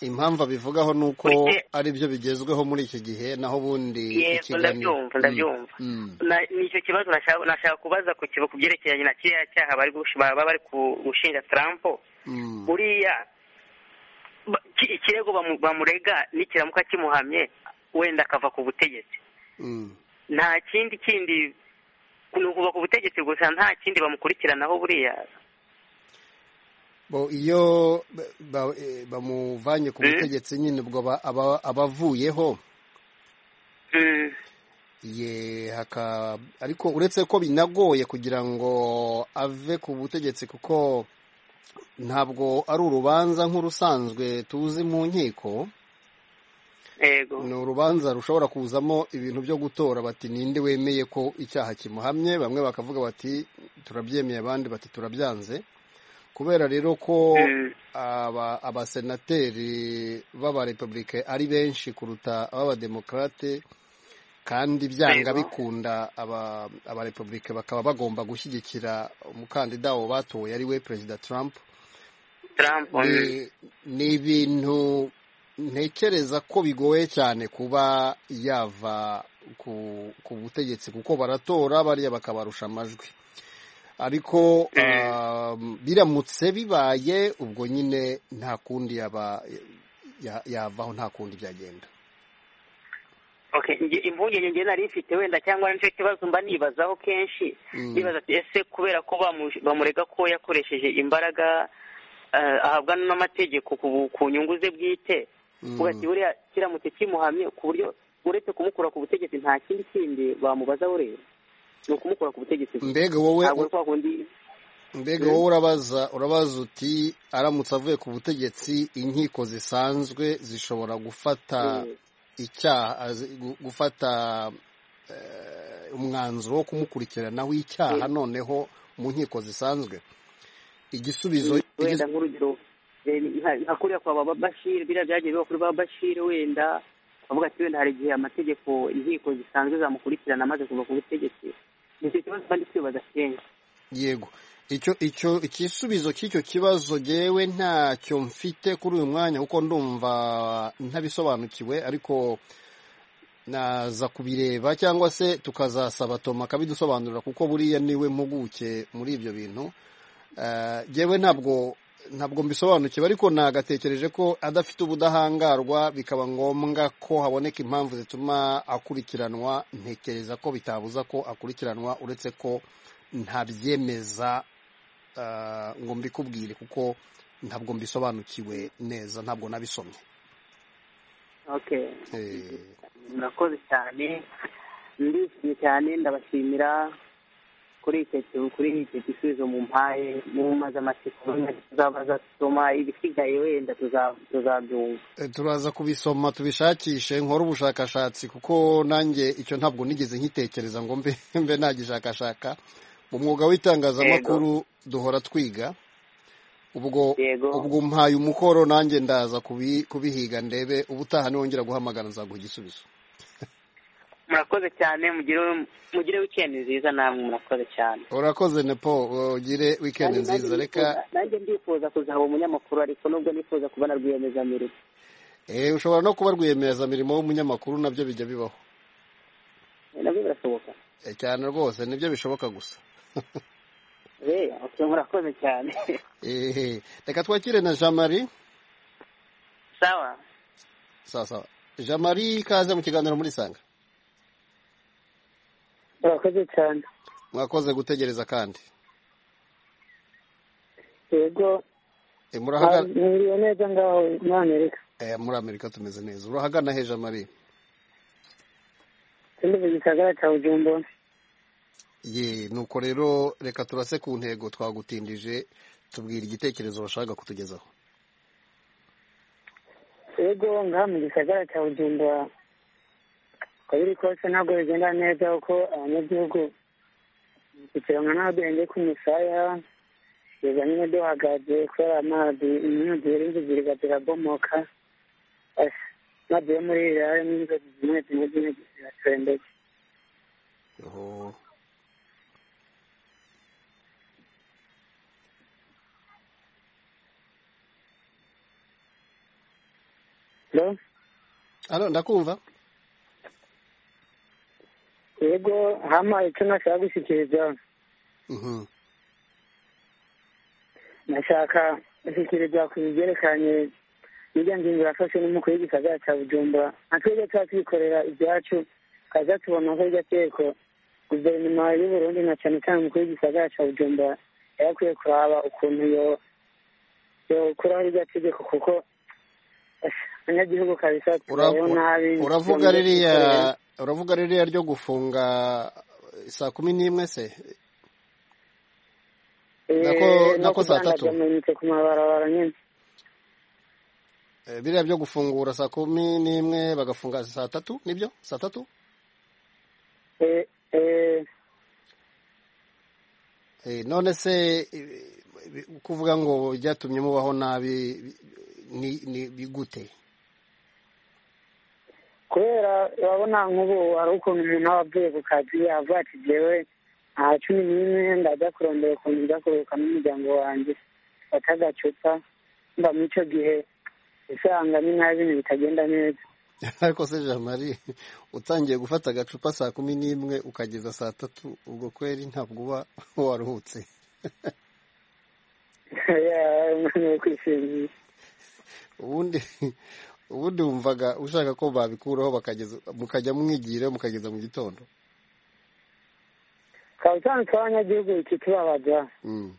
impamvu abivugaho ni uko Burya- ari byo bigezweho muri iki gihe naho ubundi yego ndabyumva ndabyumva Mm, Na- ni icyo kibazo nashaka nashaka kubaza ku kiba ku byerekeranye na kiriya cyaha bari gush- baba bari ku- gushinja trump mm, mm. buriya ba- ki- ikirego bamu- bamurega nikiramuka kimuhamye wenda akava ku butegetsi Mm. nta kindi kindi ni ukuva ku butegetsi gusa nta kindi bamukurikiranaho buriya Bo, iyo ba- ba- eh, bamuvanye ku Mm. butegetsi nyine ubwo aba- aba- abavuyeho Mm, ye haka ariko uretse ko binagoye kugira ngo ave ku butegetsi kuko ntabwo ari urubanza nk'urusanzwe tuzi mu nkiko yego ni urubanza rushobora kuzamo ibintu byo gutora bati ninde wemeye ko icyaha kimuhamye bamwe bakavuga bati turabyemeye abandi bati turabyanze kubera rero ko Mm. aba abasenateri b'abarepublike ari benshi kuruta ab'abademokarate kandi byanga Yego. bikunda aba abarepublike bakaba bagomba gushyigikira umukandida wabo batoye ari we perezida trump trump mm, ni ni ibintu ntekereza ko bigoye cyane kuba yava ku ku butegetsi kuko baratora bariya bakabarusha amajwi ariko um, biramutse bibaye ubwo nyine nta kundi yaba ya- yavaho nta kundi byagenda okay nge- impungenge nge nari mfite wenda cyangwa nicyo kibazo mba nibazaho kenshi Mm. nibaza ati ese kubera ko bamu- bamurega ko yakoresheje imbaraga eh, ahabwa n'amategeko ku- ku nyungu ze bwite ugati buriya kiramutse kimuhamye ku buryo uretse kumukura ku butegetsi nta kindi kindi bamubaza burera ni ukumukura ku butegetsi gusa. Mbega wowe- ntabwo ari kwa kundi mbega Mm. wowe urabaza urabaza uti aramutse avuye ku butegetsi inkiko zisanzwe zishobora gufata Mm. icyaha azi- gu- gufata eh, umwanzuro wo kumukurikiranaho icyaha Mm. noneho mu nkiko zisanzwe igisubizo wenda nk'urugero eh, nka- nka kuriya kwa baba bashir biriya byagiye biba kuri baba bashir wenda bavuga ati wenda hari igihe amategeko inkiko zisanzwe zamukurikirana amaze kuva ku butegetsi nicyo kibazo kandi twibaza kenshi yego icyo icyo igisubizo cy'icyo kibazo jyewe ntacyo mfite kuri uyu mwanya kuko ndumva ntabisobanukiwe ariko naza kubireba cyangwa se tukazasaba toma akabidusobanurira kuko buriya niwe mpuguke muri ibyo bintu Eh, jyewe ntabwo ntabwo mbisobanukiwe ariko nagatekereje ko adafite ubudahangarwa bikaba ngombwa ko haboneka impamvu zituma akurikiranwa ntekereza ko bitabuza ko akurikiranwa uretse ko ntabyemeza eh, ngo mbikubwire kuko ntabwo mbisobanukiwe neza ntabwo nabisomye okay Eh, murakoze cyane ndishimye cyane ndabashimira kuri icyo ki- kuri icyo gisubizo mu mpaye mumaze amatsiko tuzabaza tuma ibisigaye wenda tuza- tuzabyumva eh, turaza kubisoma tubishakishe nkore ubushakashatsi kuko nanjye icyo ntabwo nigeze nkitekereza ngo mbe mbe nagishakashaka mu mwuga w'itangazamakuru duhora twiga ubwo yego ubwo umpaye umukoro nanjye ndaza kubi- kubihiga ndebe ubutaha niwongera guhamagara nzaguha igisubizo murakoze cyane mugire mugire weekend nziza namwe murakoze cyane urakoze nepo ugire wikendi Nanjye- nanjye nziza reka ndifuza- nanjye ndifuza kuzaba umunyamakuru ariko nubwo nifuza kuba na rwiyemezamirimo Eh, ushobora no kuba rwiyemezamirimo w'umunyamakuru nabyo bijya bibaho nabyo birashoboka Eh, cyane rwose nibyo bishoboka gusa Eya, okay, murakoze cyane Eh, reka twakire na jean marie sawa sawa sawa jean marie ikaze mu kiganiro muri sanga murakoze cyane mwakoze gutegereza kandi yego Eh, murahagana mwiriwe neza ngaho muri amerika Eh, muri amerika tumeze neza urahagana he jean marie sindumva igisagara cya bujumbura ye nuko rero reka turase ku ntego twagutindije tubwira igitekerezo washaka kutugezaho yego ngaha mu gisagara cya bujumbura uko biri kose ntabwo bigenda neza kuko abanyagihugu tukiranwa n'abadenge k'umusaya tuza nyine duhagaze kubera amazi inkongi y'inzu ziriba zirabomoka Asi, amazi yo muri iriya harimo inzozi zimwe zimwe zimwe zirasendetse Oho. Hello? Alo, ndakumva yego hama icyo nashaka gushyikiriza Mhm. nashaka gushyikiriza ku byerekeranye n'irya ngingo yafashe n'umukuru w'igisagara cya bujumbura nka twebwe tuba twikorera ibyacu kaza tubona ko iryo tegeko guverinoma y'uburundi na cyane cyane umukuru w'igisagara cya bujumbura yari akwiye kuraba ukuntu yo- yokuraho iryo tegeko kuko eh, abanyagihugu kabisa Ura- tubayeho nabi uravuga byongeye kwikorera. ririya uravuga ririya ryo gufunga eh, saa kumi n'imwe se nako- Eh, no nako saa tatu. kudandaza amayinite ku mabarabara nyine Eh, biriya byo gufungura saa kumi n'imwe bagafunga saa tatu nibyo saa tatu Eh, eh, Eh, none se eh, bi- kuvuga ngo byatumye mubaho nabi bi- ni ni bigute kubera urabona nk'ubu hari ukuntu umuntu aba avuye ku kazi avuga ati jewe aha cumi n'imwe ndajya kurondera ukuntu njya kuruhuka n'umuryango wanjye fata agacupa mba muri icyo gihe usanga ni nabi ibintu bitagenda neza ariko se jean marie utangiye gufata agacupa saa kumi n'imwe ukageza saa tatu ubwo kweri ntabwo uba waruhutse ni ukwishimisha ubundi ubundi wumvaga ushaka ko babikuraho bakageza mukajya mwigira mukageza mu gitondo ukaba usanzwe abanyagihugu ikitubabaza Mm.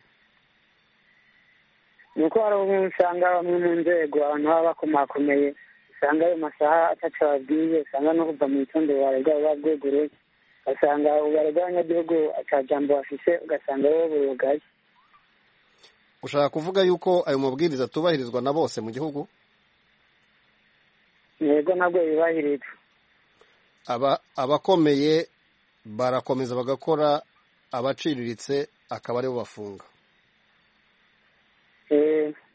ni uko hari ubumwe usanga bamwe mu nzego abantu baba bakomakomeye usanga ayo masaha ataca babwiye usanga no kuva mu gitondo baregwa baba bwegure ugasanga ubaregwa abanyagihugu ata jambo bafise ugasanga bo burugaye ushaka kuvuga yuko ayo mabwiriza atubahirizwa na bose mu gihugu yego nabwo bibahirizwa aba abakomeye barakomeza bagakora abaciriritse akaba aribo bafunga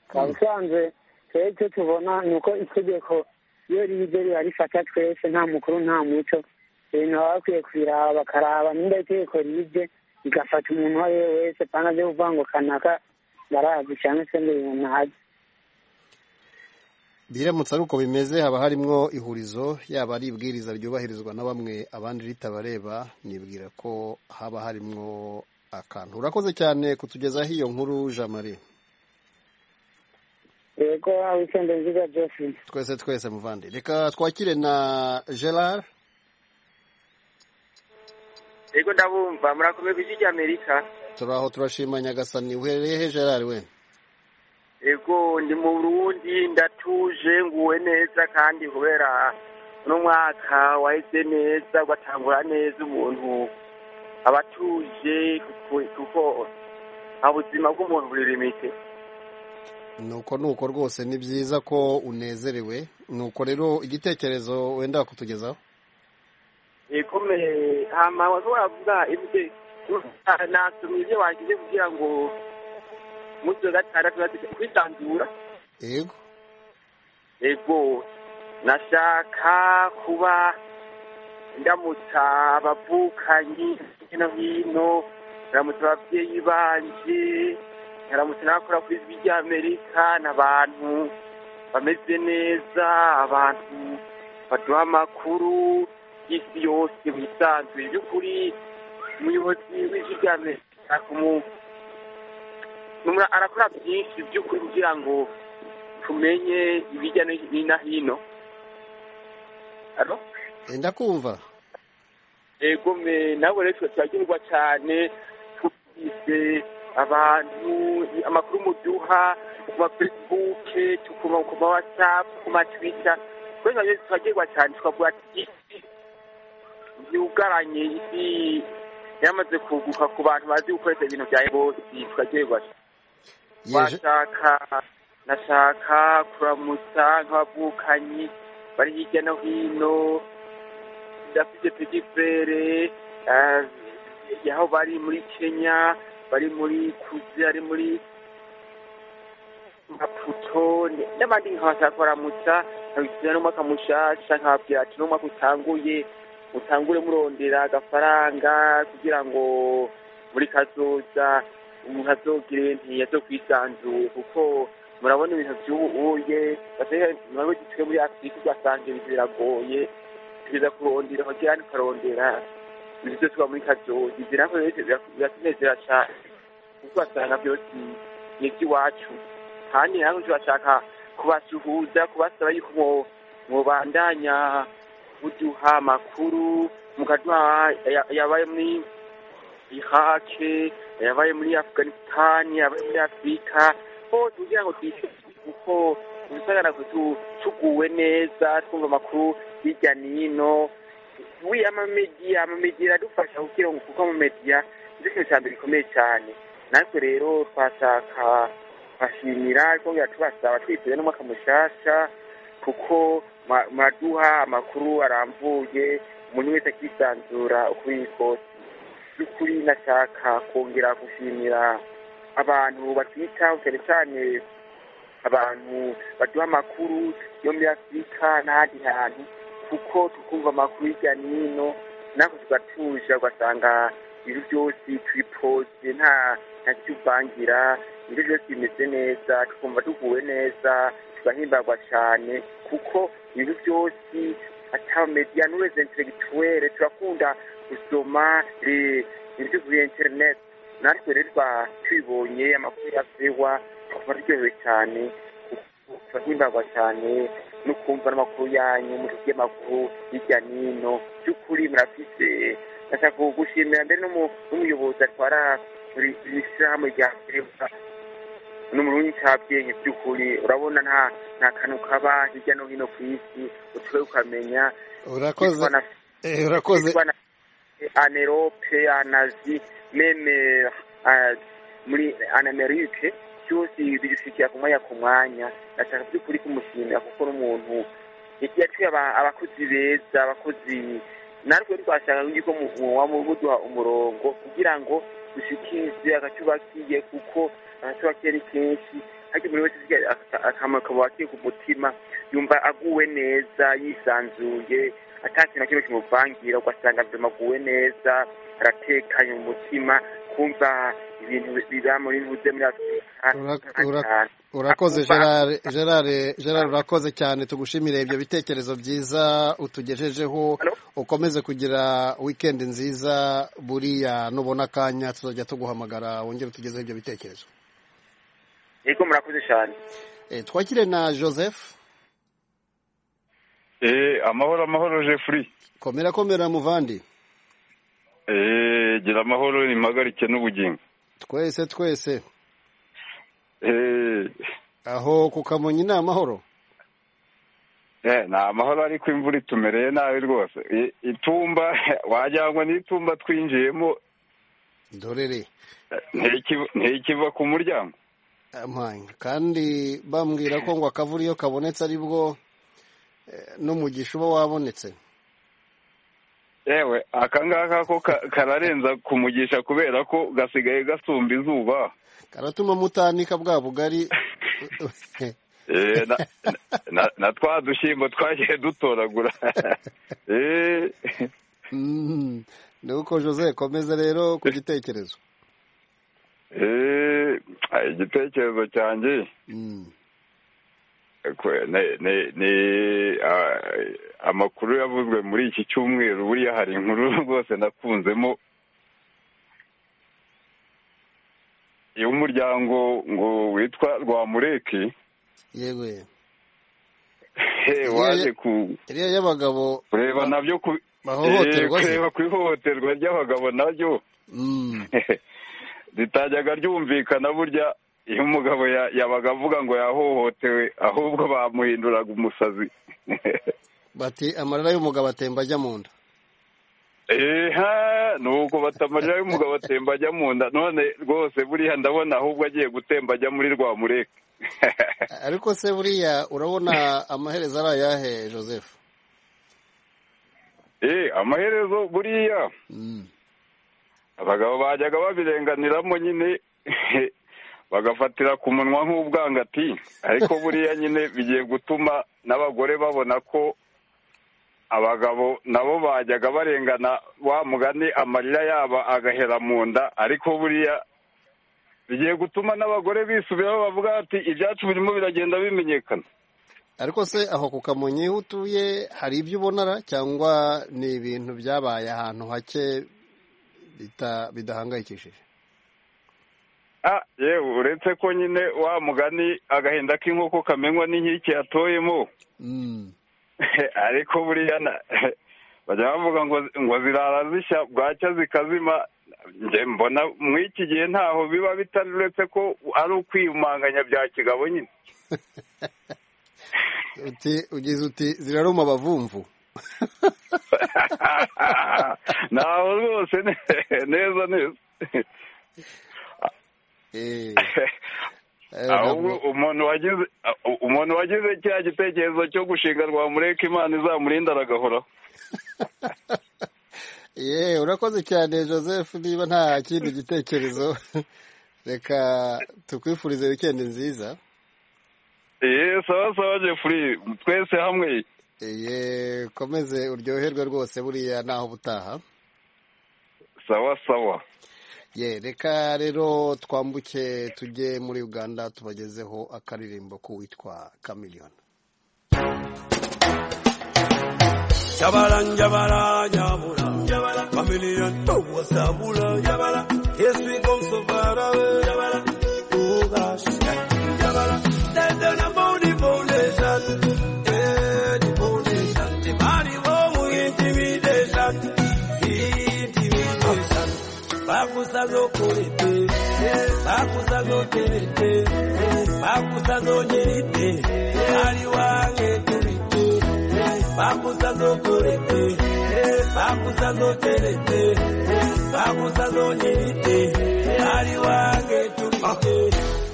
ukaba usanzwe twebwe icyo tubona ni uko itegeko iyo rije riba rifata twese nta mukuru nta muco ibintu baba bakwiye kubiraba bakaraba nimba itegeko rije rigafata umuntu uwo ari we wese panga byo kuvuga ngo kanaka barazi cyangwa se ngo ibintu ntazi biramutse ari uko bimeze haba harimwo ihurizo yaba ari ibwiriza ryubahirizwa na bamwe abandi ritabareba nibwira ko haba harimwo akantu urakoze cyane kutugezaho iyo nkuru jean marie yego aho ikenda nziza josephine twese twese muvandi reka twakire na gerard yego ndabumva murakomeye ku isi ry'amerika turaho turashima nyagasani uherereye he gerard we yego ndi mu burundi ndatuje nguwe neza kandi kubera uno mwaka waheze neza ugatangura neza umuntu aba atuje kuko- kuko ubuzima bw'umuntu buri limite nuko nuko rwose ni byiza ko unezerewe nuko rero igitekerezo wenda kutugezaho ikomeye hama wari wavuga ibyo nasomye ibyo wagize kugira ngo umunsi wa gatandatu bazajya kwisanzura yego yego nashaka kuba ndamutsa abavukanyi hirya no hino ndamutsa ababyeyi banje ndamutsa n'abakora ku ijwi ry'amerika n'abantu bameze neza abantu baduha amakuru y'isi yose bisanzuye by'ukuri umuyobozi w'ijwi ry'amerika kumu- numra- arakora byinshi by'ukuri kugira ngo tumenye ibijya no- ni- na hino Alo? ndakumva ego me nawe rero turagirwa cyane tubise abantu amakuru muduha ku ma facebook tukuma ku ma whatsapp ku ma twitter kubera rero turagirwa cyane tukavuga ati isi yugaranye isi yamaze kuguka ku bantu bazi gukoresha ibintu bya bose turagirwa washaka nashaka kuramutsa nk'abavukanyi bari hirya no hino ndafite pegifere aho bari muri kenya bari muri kuzi bari muri maputo n- n'abandi nkabashaka kuramutsa nkabikira n'umwaka mushasha nkababwira ati n'umwaka utanguye mutangure murondera agafaranga kugira ngo muri kazoza umuntu azogire ntiya zo kwisanzura kuko murabona ibintu by'ubuye ntabwo gituye muri afurika ugasanga ibintu biragoye tugeza kurondera kugira ngo ukarondera ibintu byose uba muri kazoza ibyo nabyo rero biratunezera cyane kuko ugasanga byose ni iby'iwacu kandi ntabwo turashaka kubasuhuza kubasaba yuko mwo- mwobandanya muduha amakuru mukaduha aya- ayabaye muri ihake yabaye muri afuganisitani yabaye muri afurika hose kugira ngo twishyure kuko dusagara tuguwe neza twumva amakuru hirya n'ino we amamediya amamediya aradufasha kugira ngo kuko amamediya nicyo kintu cya mbere gikomeye cyane natwe rero twashaka kubashimira twongera tubasaba twiteze n'umwaka mushasha kuko mwa- mwaduha amakuru arambuye umuntu wese akisanzura uko biri kose by'ukuri ndashaka kongera gushimira abantu batwitaho cyane cyane abantu baduha amakuru yo muri afurika n'ahandi hantu kuko tukumva amakuru hirya n'ino natwe tugatuje ugasanga ibintu byose turipoze nta nta kivangira ibintu byose bimeze neza tukumva tuguwe neza tugahimbagwa cyane kuko ibintu byose atamediya n'uwese interegituwere turakunda gusoma eh, ibintu kuri interineti natwe rero twa tubibonye amakuru yasewa tukaba turyohewe cyane turahimbagwa cyane no kumva n'amakuru yanyu mutubwiye amakuru hirya n'ino by'ukuri murafise ndashaka gushimira mbere n'umu- n'umuyobozi atwara buri buri shyirahamwe rya afurika n'umurundi cyabyenye by'ukuri urabona nta nta kantu kaba hirya no hino ku isi utwe ukamenya urakoze Yitwa na- eh, urakoze yitwa na anerope anazi meme ah, muri anamerike byose bidushikira ku mwanya ku mwanya ndashaka by'ukuri kumushimira kuko n'umuntu yaciye aba- abakozi beza abakozi natwe twashaka yuko mu- mu- wa muduha umurongo kugira ngo dushikirize agace bakiye kuko agace bakiye ni kenshi ariko buri wese asigaye afite akamaro akaba wakiye ku mutima yumva aguwe neza yisanzuye ata kintu na kimwe kimuvangira ugasanga buzima aguwe neza aratekanye mu mutima kumva ibintu biba muri ntuze muri Ura- ura- urakoze gerard gerard gerard urakoze cyane tugushimire ibyo bitekerezo byiza utugejejeho ukomeze kugira wikendi nziza buriya nubona akanya tuzajya tuguhamagara wongere utugezeho ibyo bitekerezo yego murakoze cyane Eh, twakire na joseph Eh, amahoro amahoro Jeffrey. komera komera muvandi Eh, gira amahoro impagarike n'ubugingo. twese twese Eh, aho ku kamonyi ni amahoro eh, ni amahoro ariko imvura itumereye nabi rwose. I- Itumba wagira ngo ni itumba twinjiyemo dorere ntikiva- ntikiva ku muryango. amanga kandi bambwira ko ngo akavura iyo kabonetse aribwo eh, n'umugisha uba wabonetse Yewe aka ngaka ko ka- kararenza kumugisha kubera ko gasigaye gasumba izuba. karatuma mutandika bwa bugari Eh, na, na, na twa dushyimbo twagiye dutoragura. eh, Mhm. ni uko jose komeza rero ku gitekerezo eh, igitekerezo cyanjye Kwe- ne- ne- ne- ah, amakuru yavuzwe muri iki cyumweru buriya hari inkuru rwose nakunzemo y'umuryango ngo witwa rwamureki yewe he waje ku iriya y'abagabo kureba nabyo ku bahohoterwa eh, se kureba ku ihohoterwa ry'abagabo nabyo Mm. ritajyaga ryumvikana burya iyo umugabo ya- yabaga avuga ngo yahohotewe ahubwo bamuhinduraga umusazi bati amarira y'umugabo atemba ajya mu nda eha nuko batamarira y'umugabo atemba ajya mu nda none rwose buriya ndabona ahubwo agiye gutemba ajya muri rwa mureke ariko se buriya urabona amaherezo ari ayahe joseph eh amaherezo buriya abagabo bajyaga babirenganiramo nyine bagafatira ku munwa nk'ubwangati ariko buriya nyine bigiye gutuma n'abagore babona ko abagabo nabo bajyaga barengana wa mugani amarira yaba agahera mu nda ariko buriya bigiye gutuma n'abagore bisubiraho bavuga ati ibyacu birimo biragenda bimenyekana ariko se aho ku kamonyi ho utuye hari ibyo ubonara cyangwa ni ibintu byabaye ahantu hake bita- bidahangayikishije Ah, yewe uretse ko nyine wa mugani agahinda k'inkoko kamenywa n'inkike yatoyemo ariko buriya na- bajya bavuga ngo ngo zirara zishya bwacya zikazima njye mbona muri iki gihe ntaho biba bitari uretse ko ari ukwiyumanganya bya kigabo nyine uti ugize uti ziraruma abavumvu ntaho rwose ne- neza neza ahubwo umuntu wagize umuntu wagize cya gitekerezo cyo gushinga rwamureka imana izamurinda aragahoraho ye urakoze cyane joseph niba nta kindi gitekerezo reka tukwifurize wikendi nziza Eh, sawa sawa Jeffrey twese hamwe ye komeze uryoherwe rwose buriya naho ubutaha sawa sawa ye reka rero twambuke tujye muri uganda tubagezeho akaririmbo k'uwitwa kamiliyoni Jabala, jabala, jabula. Jabala. Familia, todo sabula. Jabala. Yesu con su parabe. Jabala. Ugas. Jabala. Desde una boni foundation. Eh, the foundation. The body wo muy intimidation. Intimidation. Bakusa no kuripe. Bakusa no tete makusazonyerite ari wange kurite makusazokurite makusazoterete makusazonyerite ari wange kurite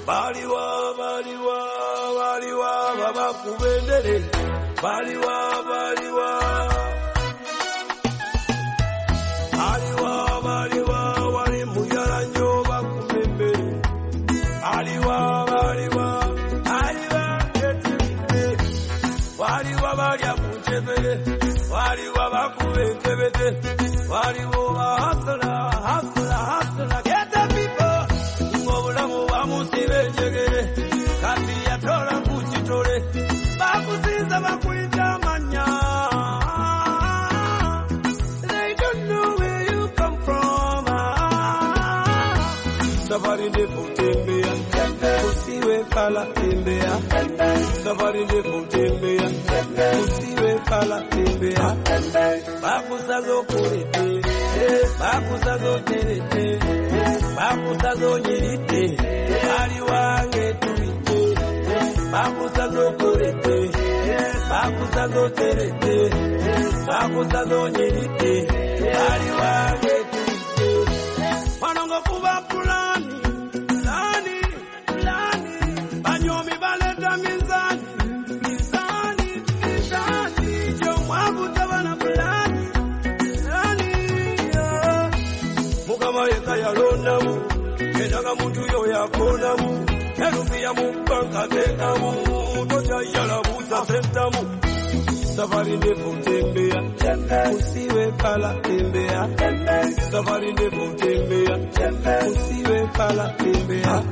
baliwa baliwa baliwa babakubendere baliwa baliwa aliwa baliwa wali muyaranyo bakumembere aliwa baliwa aliwa etimbe waliwa balya munjebere waliwa bakubekebete waliwo bahasula hasula hasula geta pipo ng'obulamu bamusiba enjegere kati yatola ku kitole bakusinza bakuyita amanya They don't know where you come from. Ah, Safari de Putembea, Kusiwe Pala Tembea, Safari de Putembea, Kusiwe Pala Tembea, Bakusazo Kurete, Bakusazo Terete, Bakusazo Nyerite, Ali Wange Tumite, Bakusazo Kurete, Bakusazo Terete, Bakusazo Nyerite, Ali Wange Panongo kuba pulani, pulani, pulani. Banyomi baleta mizani, mizani, mizani. Jo mwavu tabana pulani, pulani, yeah. Mukama yeka yalonamu, kendaga muntu yo yakonamu. Erufi ya mubanga tekamu, toja yala buza sentamu safari ndefu tembea usiwe pala tembea safari ndefu tembea usiwe pala tembea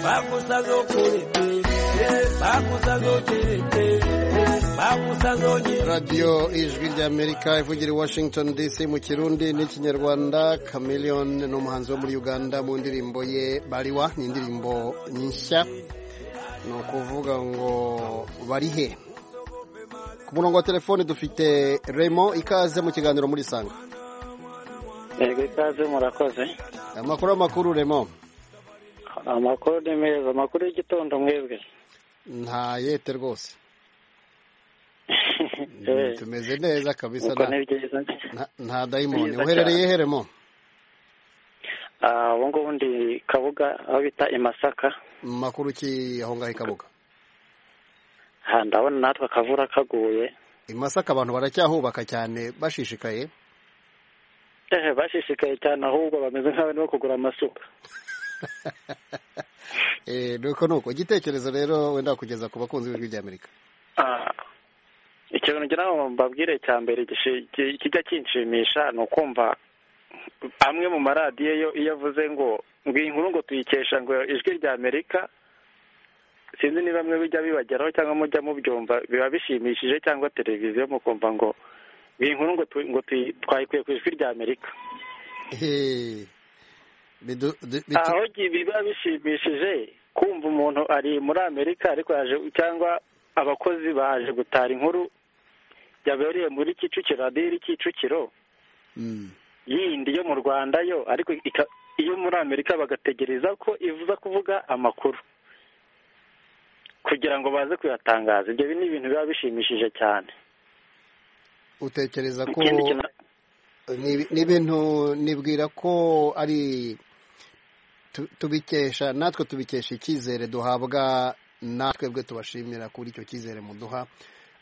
bakusazo kulete bakusazo terete bakusazo nyerete radiyo ijwi ry'amerika ivugira i washington dc mu kirundi n'ikinyarwanda chameleone ni umuhanzi wo muri uganda mu ndirimbo ye bariwa ni indirimbo nshya ni ukuvuga ngo barihe ku murongo wa telefone dufite remo ikaze mu kiganiro muri sanga yego ikaze murakoze amakuru amakuru remo amakuru ni meza amakuru y'igitondo mwebwe nta yete rwose Eh, tumeze neza kabisa ubwo nta- ni byiza nta- nta dayimoni Byiza uherereye cyane. he remo Ah, ubu ngubu ndi kabuga aho bita i masaka makuru ki aho ngaho i kabuga Ah, ndabona natwe akavura kaguye i masaka abantu baracyahubaka cyane bashishikaye ehe bashishikaye cyane ahubwo bameze nk'abarimo kugura amasuka Eh, nuko nuko igitekerezo rero wenda kugeza ku bakunzi b'ijwi ry'amerika Ah, ikintu ngira ngo mbabwire cya mbere gishi- ki- kijya kinshimisha ni ukumva amwe mu maradiyo yo iyo avuze ngo ngo iyi nkuru ngo tuyikesha ngo ijwi rya amerika sinzi niba mwe bijya bibageraho cyangwa mujya mubyumva biba bishimishije cyangwa televiziyo mukumva ngo ngo iyi nkuru ngo tu- ngo tuyi- twayikuye ku ijwi rya amerika Eh, bidu- du- bitu- aho gi- biba bishimishije kumva umuntu ari muri amerika ariko yaje cyangwa abakozi baje gutara inkuru yabereye muri kicukiro radiyo iri kicukiro Mm. yindi yo mu rwanda yo ariko ika- iyo muri amerika bagategereza ko ivuza kuvuga amakuru kugira ngo baze kuyatangaza ibyo ni ibintu biba bishimishije cyane utekereza ko ikindi kintu ni- ni ibintu nibwira ko ari tu- tubikesha natwe tubikesha icyizere duhabwa natwe bwe tubashimira kuri icyo cyizere muduha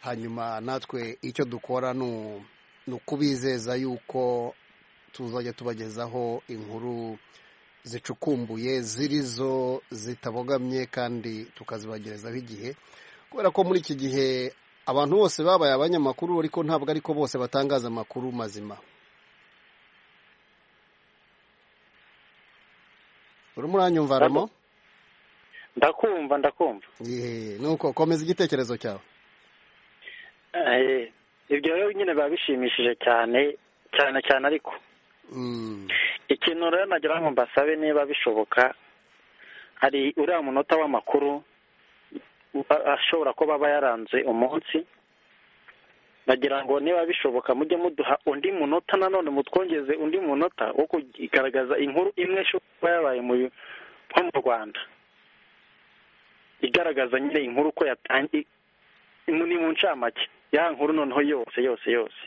hanyuma natwe icyo dukora ni u- ni ukubizeza yuko tuzajya tubagezaho inkuru zicukumbuye zirizo zitabogamye kandi tukazibagerezaho igihe kubera ko muri iki gihe abantu bose babaye abanyamakuru ariko ntabwo ariko bose batangaza amakuru mazima urimo uranyumva ramo ndakumva ndakumva Yeee, nuko komeza igitekerezo cyawe Eh, ibyo rero nyine biba bishimishije cyane cyane cyane ariko Mm. ikintu rero nagira ngo mbasabe niba bishoboka hari uriya munota w'amakuru a- ashobora kuba aba yaranze umunsi nagira ngo niba bishoboka mujye muduha undi munota nanone mutwongeze undi munota wo kugaragaza inkuru imwe ishobora kuba yabaye mu nko mu rwanda igaragaza nyine inkuru uko yatangiye ni mu ncamake ya nkuru noneho yose yose yose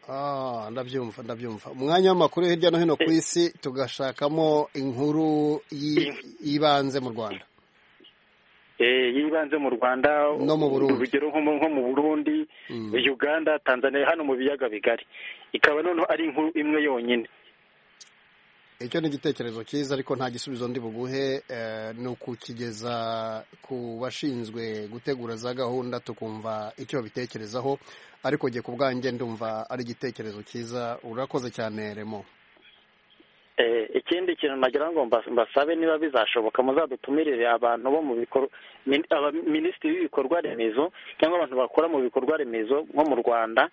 Ah, ndabyumva ndabyumva umwanya w'amakuru hirya no hino ku isi tugashakamo inkuru yi- yibanze mu rwanda Eh, yibanze mu rwanda No mu Burundi. urugero nko mu- nko mu burundi uganda tanzania hano mu biyaga bigari ikaba noneho ari inkuru imwe yonyine icyo ni igitekerezo cyiza ariko nta gisubizo ndi buguhe eh, ni ukukigeza ku bashinzwe gutegura za gahunda tukumva icyo babitekerezaho ariko jye ku bwanjye ndumva ari igitekerezo cyiza urakoze cyane remo Eh, ikindi kintu nagira ngo mbas- mbasabe niba bizashoboka muzadutumirire abantu bo mu bikor- min- aba- minisitiri w'ibikorwa remezo cyangwa abantu bakora mu bikorwa remezo nko mu rwanda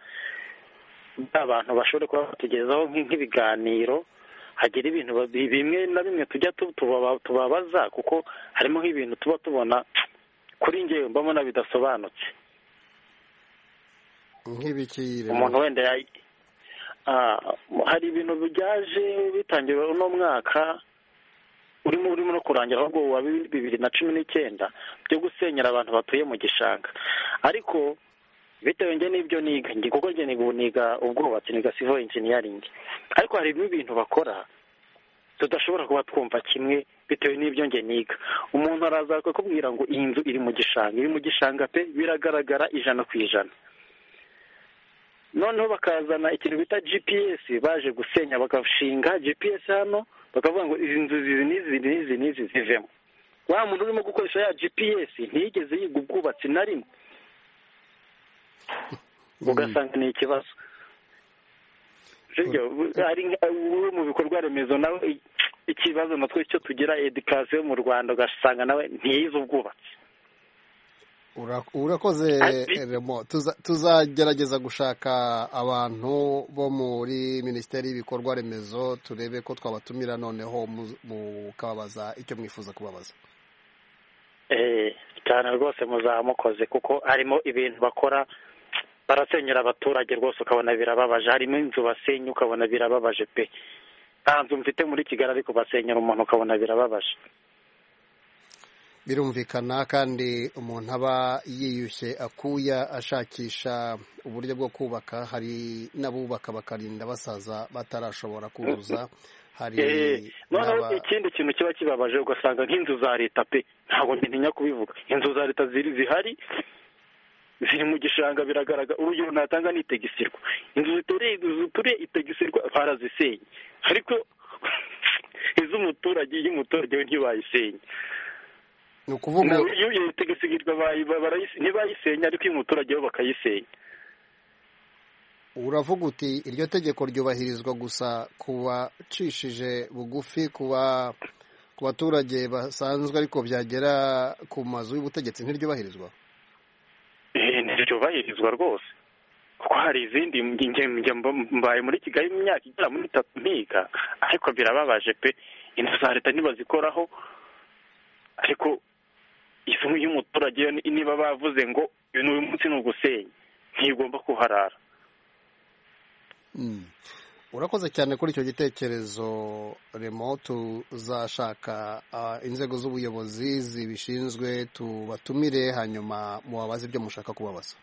abantu bashobora kuba batugezaho nk'i- nk'ibiganiro hagira ibintu ba- bi- bimwe na bimwe tujya tu- tubaba- tubabaza kuko harimo nk'ibintu tuba tubona kuri njyewe mbona bidasobanutse nk'ibiki Remo? umuntu wenda yay- Ah, hari ibintu byaje bitangiwe uno mwaka urimo urimo no kurangira ahubwo wa bi- bibiri na cumi n'icyenda byo gusenyera abantu batuye mu gishanga ariko bitewe njye n'ibyo niga njye kuko njye niga niga ubwubatsi niga civil engineering ariko hari n'ibintu bakora tudashobora kuba twumva kimwe bitewe n'ibyo njye niga umuntu araza akakubwira ngo iyi nzu iri mu gishanga iri mu gishanga pe biragaragara ijana ku ijana noneho bakazana ikintu bita gps baje gusenya bagashinga gps hano bakavuga ngo izi nzu izi n'izi n'izi n'izi zivemo wa muntu urimo gukoresha ya gps ntiyigeze yiga ubwubatsi na rimwe ugasanga ni ikibazo Sibyo, hari nka- uwo mu bikorwa remezo nawe i- ikibazo natwe cyo tugira edikasiyo mu rwanda ugasanga nawe ntiyize ubwubatsi Ura- urakoze remo Tuza- tuzagerageza gushaka abantu bo muri minisiteri y'ibikorwa remezo turebe ko twabatumira noneho mu- mukababaza icyo mwifuza kubabaza Eh, cyane rwose muzaba mukoze kuko harimo ibintu bakora barasenyera abaturage rwose ukabona birababaje harimo inzu basenya ukabona birababaje pe nta nzu mfite muri kigali ariko basenyera umuntu ukabona birababaje birumvikana kandi umuntu aba yiyushye akuya ashakisha uburyo bwo kubaka hari n'abubaka bakarinda basaza batarashobora kuzuza hari Eh, noneho n'aba- ikindi kintu kiba kibabaje ugasanga nk'inzu za leta pe ntabwo ntinya kubivuga inzu za leta ziri zihari ziri mu gishanga biragaragara urugero natanga ni itegisirwa inzu zitureye zituriye itegisirwa barazisenye ariko iz'umuturage iy'umuturage we ntibayisenye ni ukuvuga Na- iyo iyo itegisirwa bayi- barayise- ntibayisenya ariko iy'umuturage bo bakayisenya uravuga uti iryo tegeko ryubahirizwa gusa ku bacishije bugufi ku ba- ku baturage basanzwe ariko byagera ku mazu y'ubutegetsi ntiryubahirizwa Eh, ntiryubahirizwa rwose kuko hari izindi nge- nge- nge- mb- mbaye muri kigali mu myaka igera muri itatu ntiga ariko birababaje pe inzu za leta ntibazikoraho ariko isomo y'umuturage yo ni- niba bavuze ngo uyu ni uyu munsi ni ugusenya ntigomba kuharara Mm. urakoze cyane kuri icyo gitekerezo remo tuzashaka ah, inzego z'ubuyobozi zibishinzwe tubatumire hanyuma mubabaze ibyo mushaka kubabaza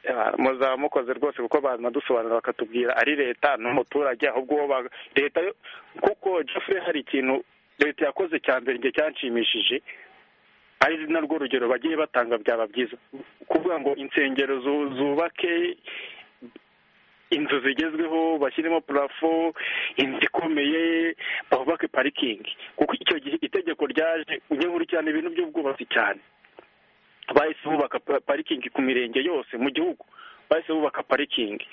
Ah, muzaba mukoze rwose kuko banadusobanurira bakatubwira ari leta n'umuturage ahubwo uwo ba- leta yo kuko Jeffrey hari ikintu leta yakoze cya mbere igihe cyanshimishije ari narwo rugero bagiye batanga byaba byiza kuvuga ngo insengero zu- zubake inzu zigezweho bashyiremo purafo inzu ikomeye bahubake parikingi kuko icyo gihe itegeko ryaje ujye muri cyane ibintu by'ubwubatsi cyane bahise bubaka pa- parikingi ku mirenge yose mu gihugu bahise bubaka parikingi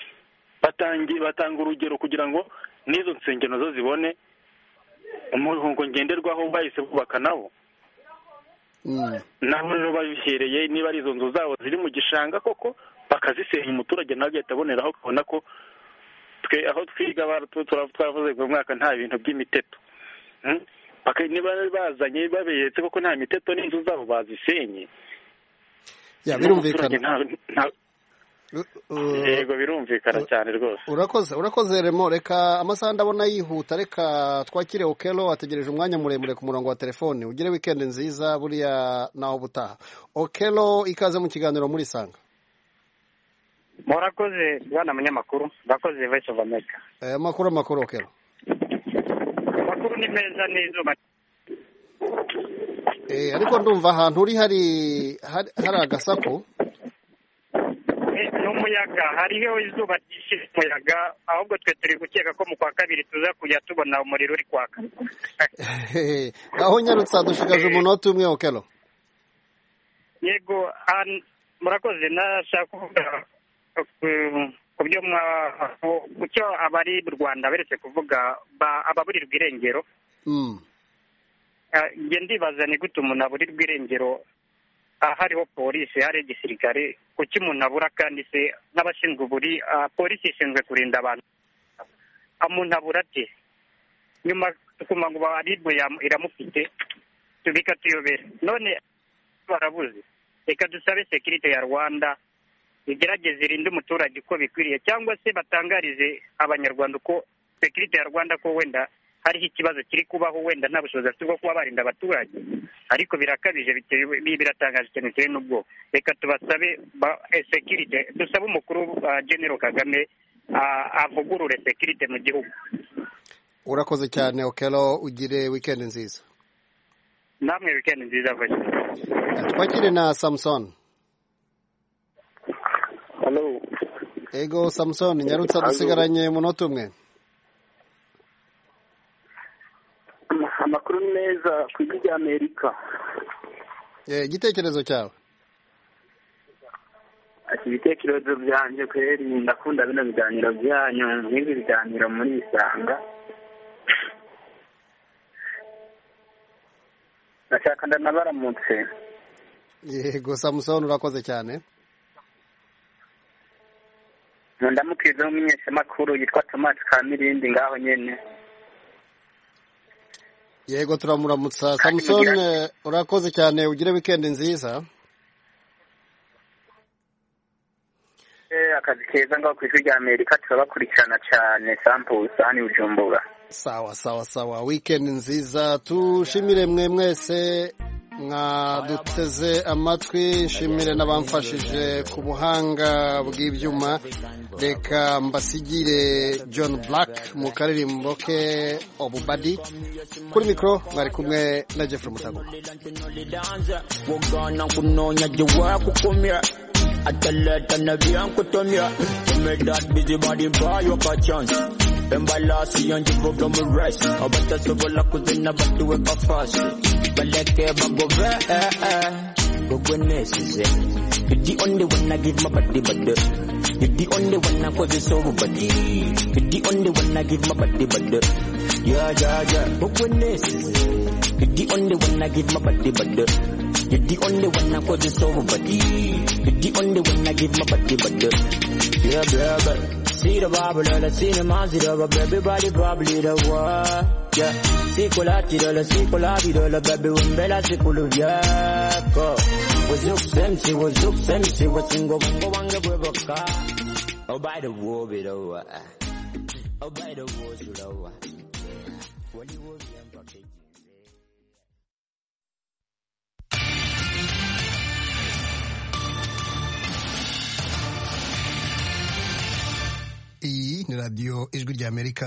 batangiye batanga urugero kugira ngo n'izo nsengero nazo zibone umurongo ngenderwaho bahise bubaka nabo Mm. nabo rero babihereye niba ari izo nzu zabo ziri mu gishanga koko bakazisenya umuturage nawe agahita aboneraho ukabona ko twe aho twiga bara- tu- tura- twaravuze ngo mwaka nta bintu by'imiteto Mm? Baka- niba bazanye baberetse koko nta miteto n'inzu zabo bazisenye Ya, n'umuturage birumvikana nta- nta- yego birumvikana cyane rwose urakoze urakoze remo reka amasaha ndabona yihuta reka twakire okelo ategereje umwanya muremure ku murongo wa telefone ugire wikendi nziza buriya nawe ubutaha okelo ikaze mu kiganiro muri sanga murakoze bwana munyamakuru murakoze voice of america amakuru amakuru okelo amakuru ni meza n'izuba Eh, ariko ndumva ahantu uri hari hari hari agasaku Eh, n'umuyaga hariho izuba ryinshi umuyaga ahubwo twe turi gukeka ko mu kwa kabiri tuza kujya tubona umuriro uri kwaka aho nyarutse hadushigaje umunota umwe okelo yego an- murakoze nashaka kuvuga ku- ku byo mwa- ku- ku cyo abari mu rwanda beretse kuvuga ba- ababurirwa irengero Mm. Ah, njye ndibaza ni gute umuntu aburirwa irengero ah, hariho polisi hariho igisirikare kuki umuntu abura kandi se n'abashinzwe uburi ah, polisi ishinzwe kurinda abantu Ah, umuntu abura ate nyuma tukuma ngo baribu iramufite bikatuyobera none barabuze reka dusabe sekirite ya rwanda igerageze irinde umuturage uko bikwiriye cyangwa se batangarize abanyarwanda uko sekirite ya rwanda ko wenda hariho ikibazo kiri kubaho wenda nta bushobozi bafite bwo kuba barinda abaturage ariko birakabije bitewe- bi- biratangaje cyane bitewe n'ubwo reka tubasabe ba- eh, sekirite dusabe umukuru wa genero kagame ah, avugurure sekirite mu gihugu urakoze cyane okelo ugire wikendi nziza namwe wikendi nziza voice of America. twakire na samusoni Halo. ego samusoni nyarutse dusigaranye umunota umwe amakuru ni meza ku ijwi ry'amerika Eh, igitekerezo cyawe ati ibitekerezo byanjye kweri ndakunda bino biganiro byanyu nk'ibi biganiro muri isanga ndashaka ndanabaramutse yego samusoni urakoze cyane ndamukiriza nk'umumenyeshamakuru yitwa tomasi kamirindi ngaho nyene yego turamuramutsa samusoni eh, urakoze cyane ugire wikendi nziza Eh, akazi keza ngaho ku ijwi ry'amerika turabakurikirana cyane sampusa hano i bujumbura sawa sawa sawa wikendi nziza tushimire mwe mwese mwaduteze amatwi nshimire n'abamfashije ku buhanga bw'ibyuma reka mbasigire john black mu karirimbo ke obubadi kuri mikoro mwari kumwe na jeffrey mutago wagana kunoonya jiwa kukumya ataleta na vyankutumya umedat bizibadi mpayo kachans embalasiyo njivuga mures abatasobola kuzina batuweka fasi baleke bagove eh, eh. gogwenesize You're the only one I give my body, body. You're the only one I cause it's over, body. You're the only one I give my body, body. Yeah, yeah, yeah. But when this is You're the only one I give my body, body. You're the only one I cause it's over, body. You're the only one I give my body, body. Yeah, yeah, yeah. See the Bible, I see the Mazda, but everybody probably the one. Yeah. Sikulati dola, sikulati dola, baby, wembela sikulu yako. Wazuk sensi, wazuk sensi, wasingo mungo wange bweboka. Obay the war bidowa. Obay the war sulowa. Wali wo biyambake. iyi ni radiyo ijwi ry'amerika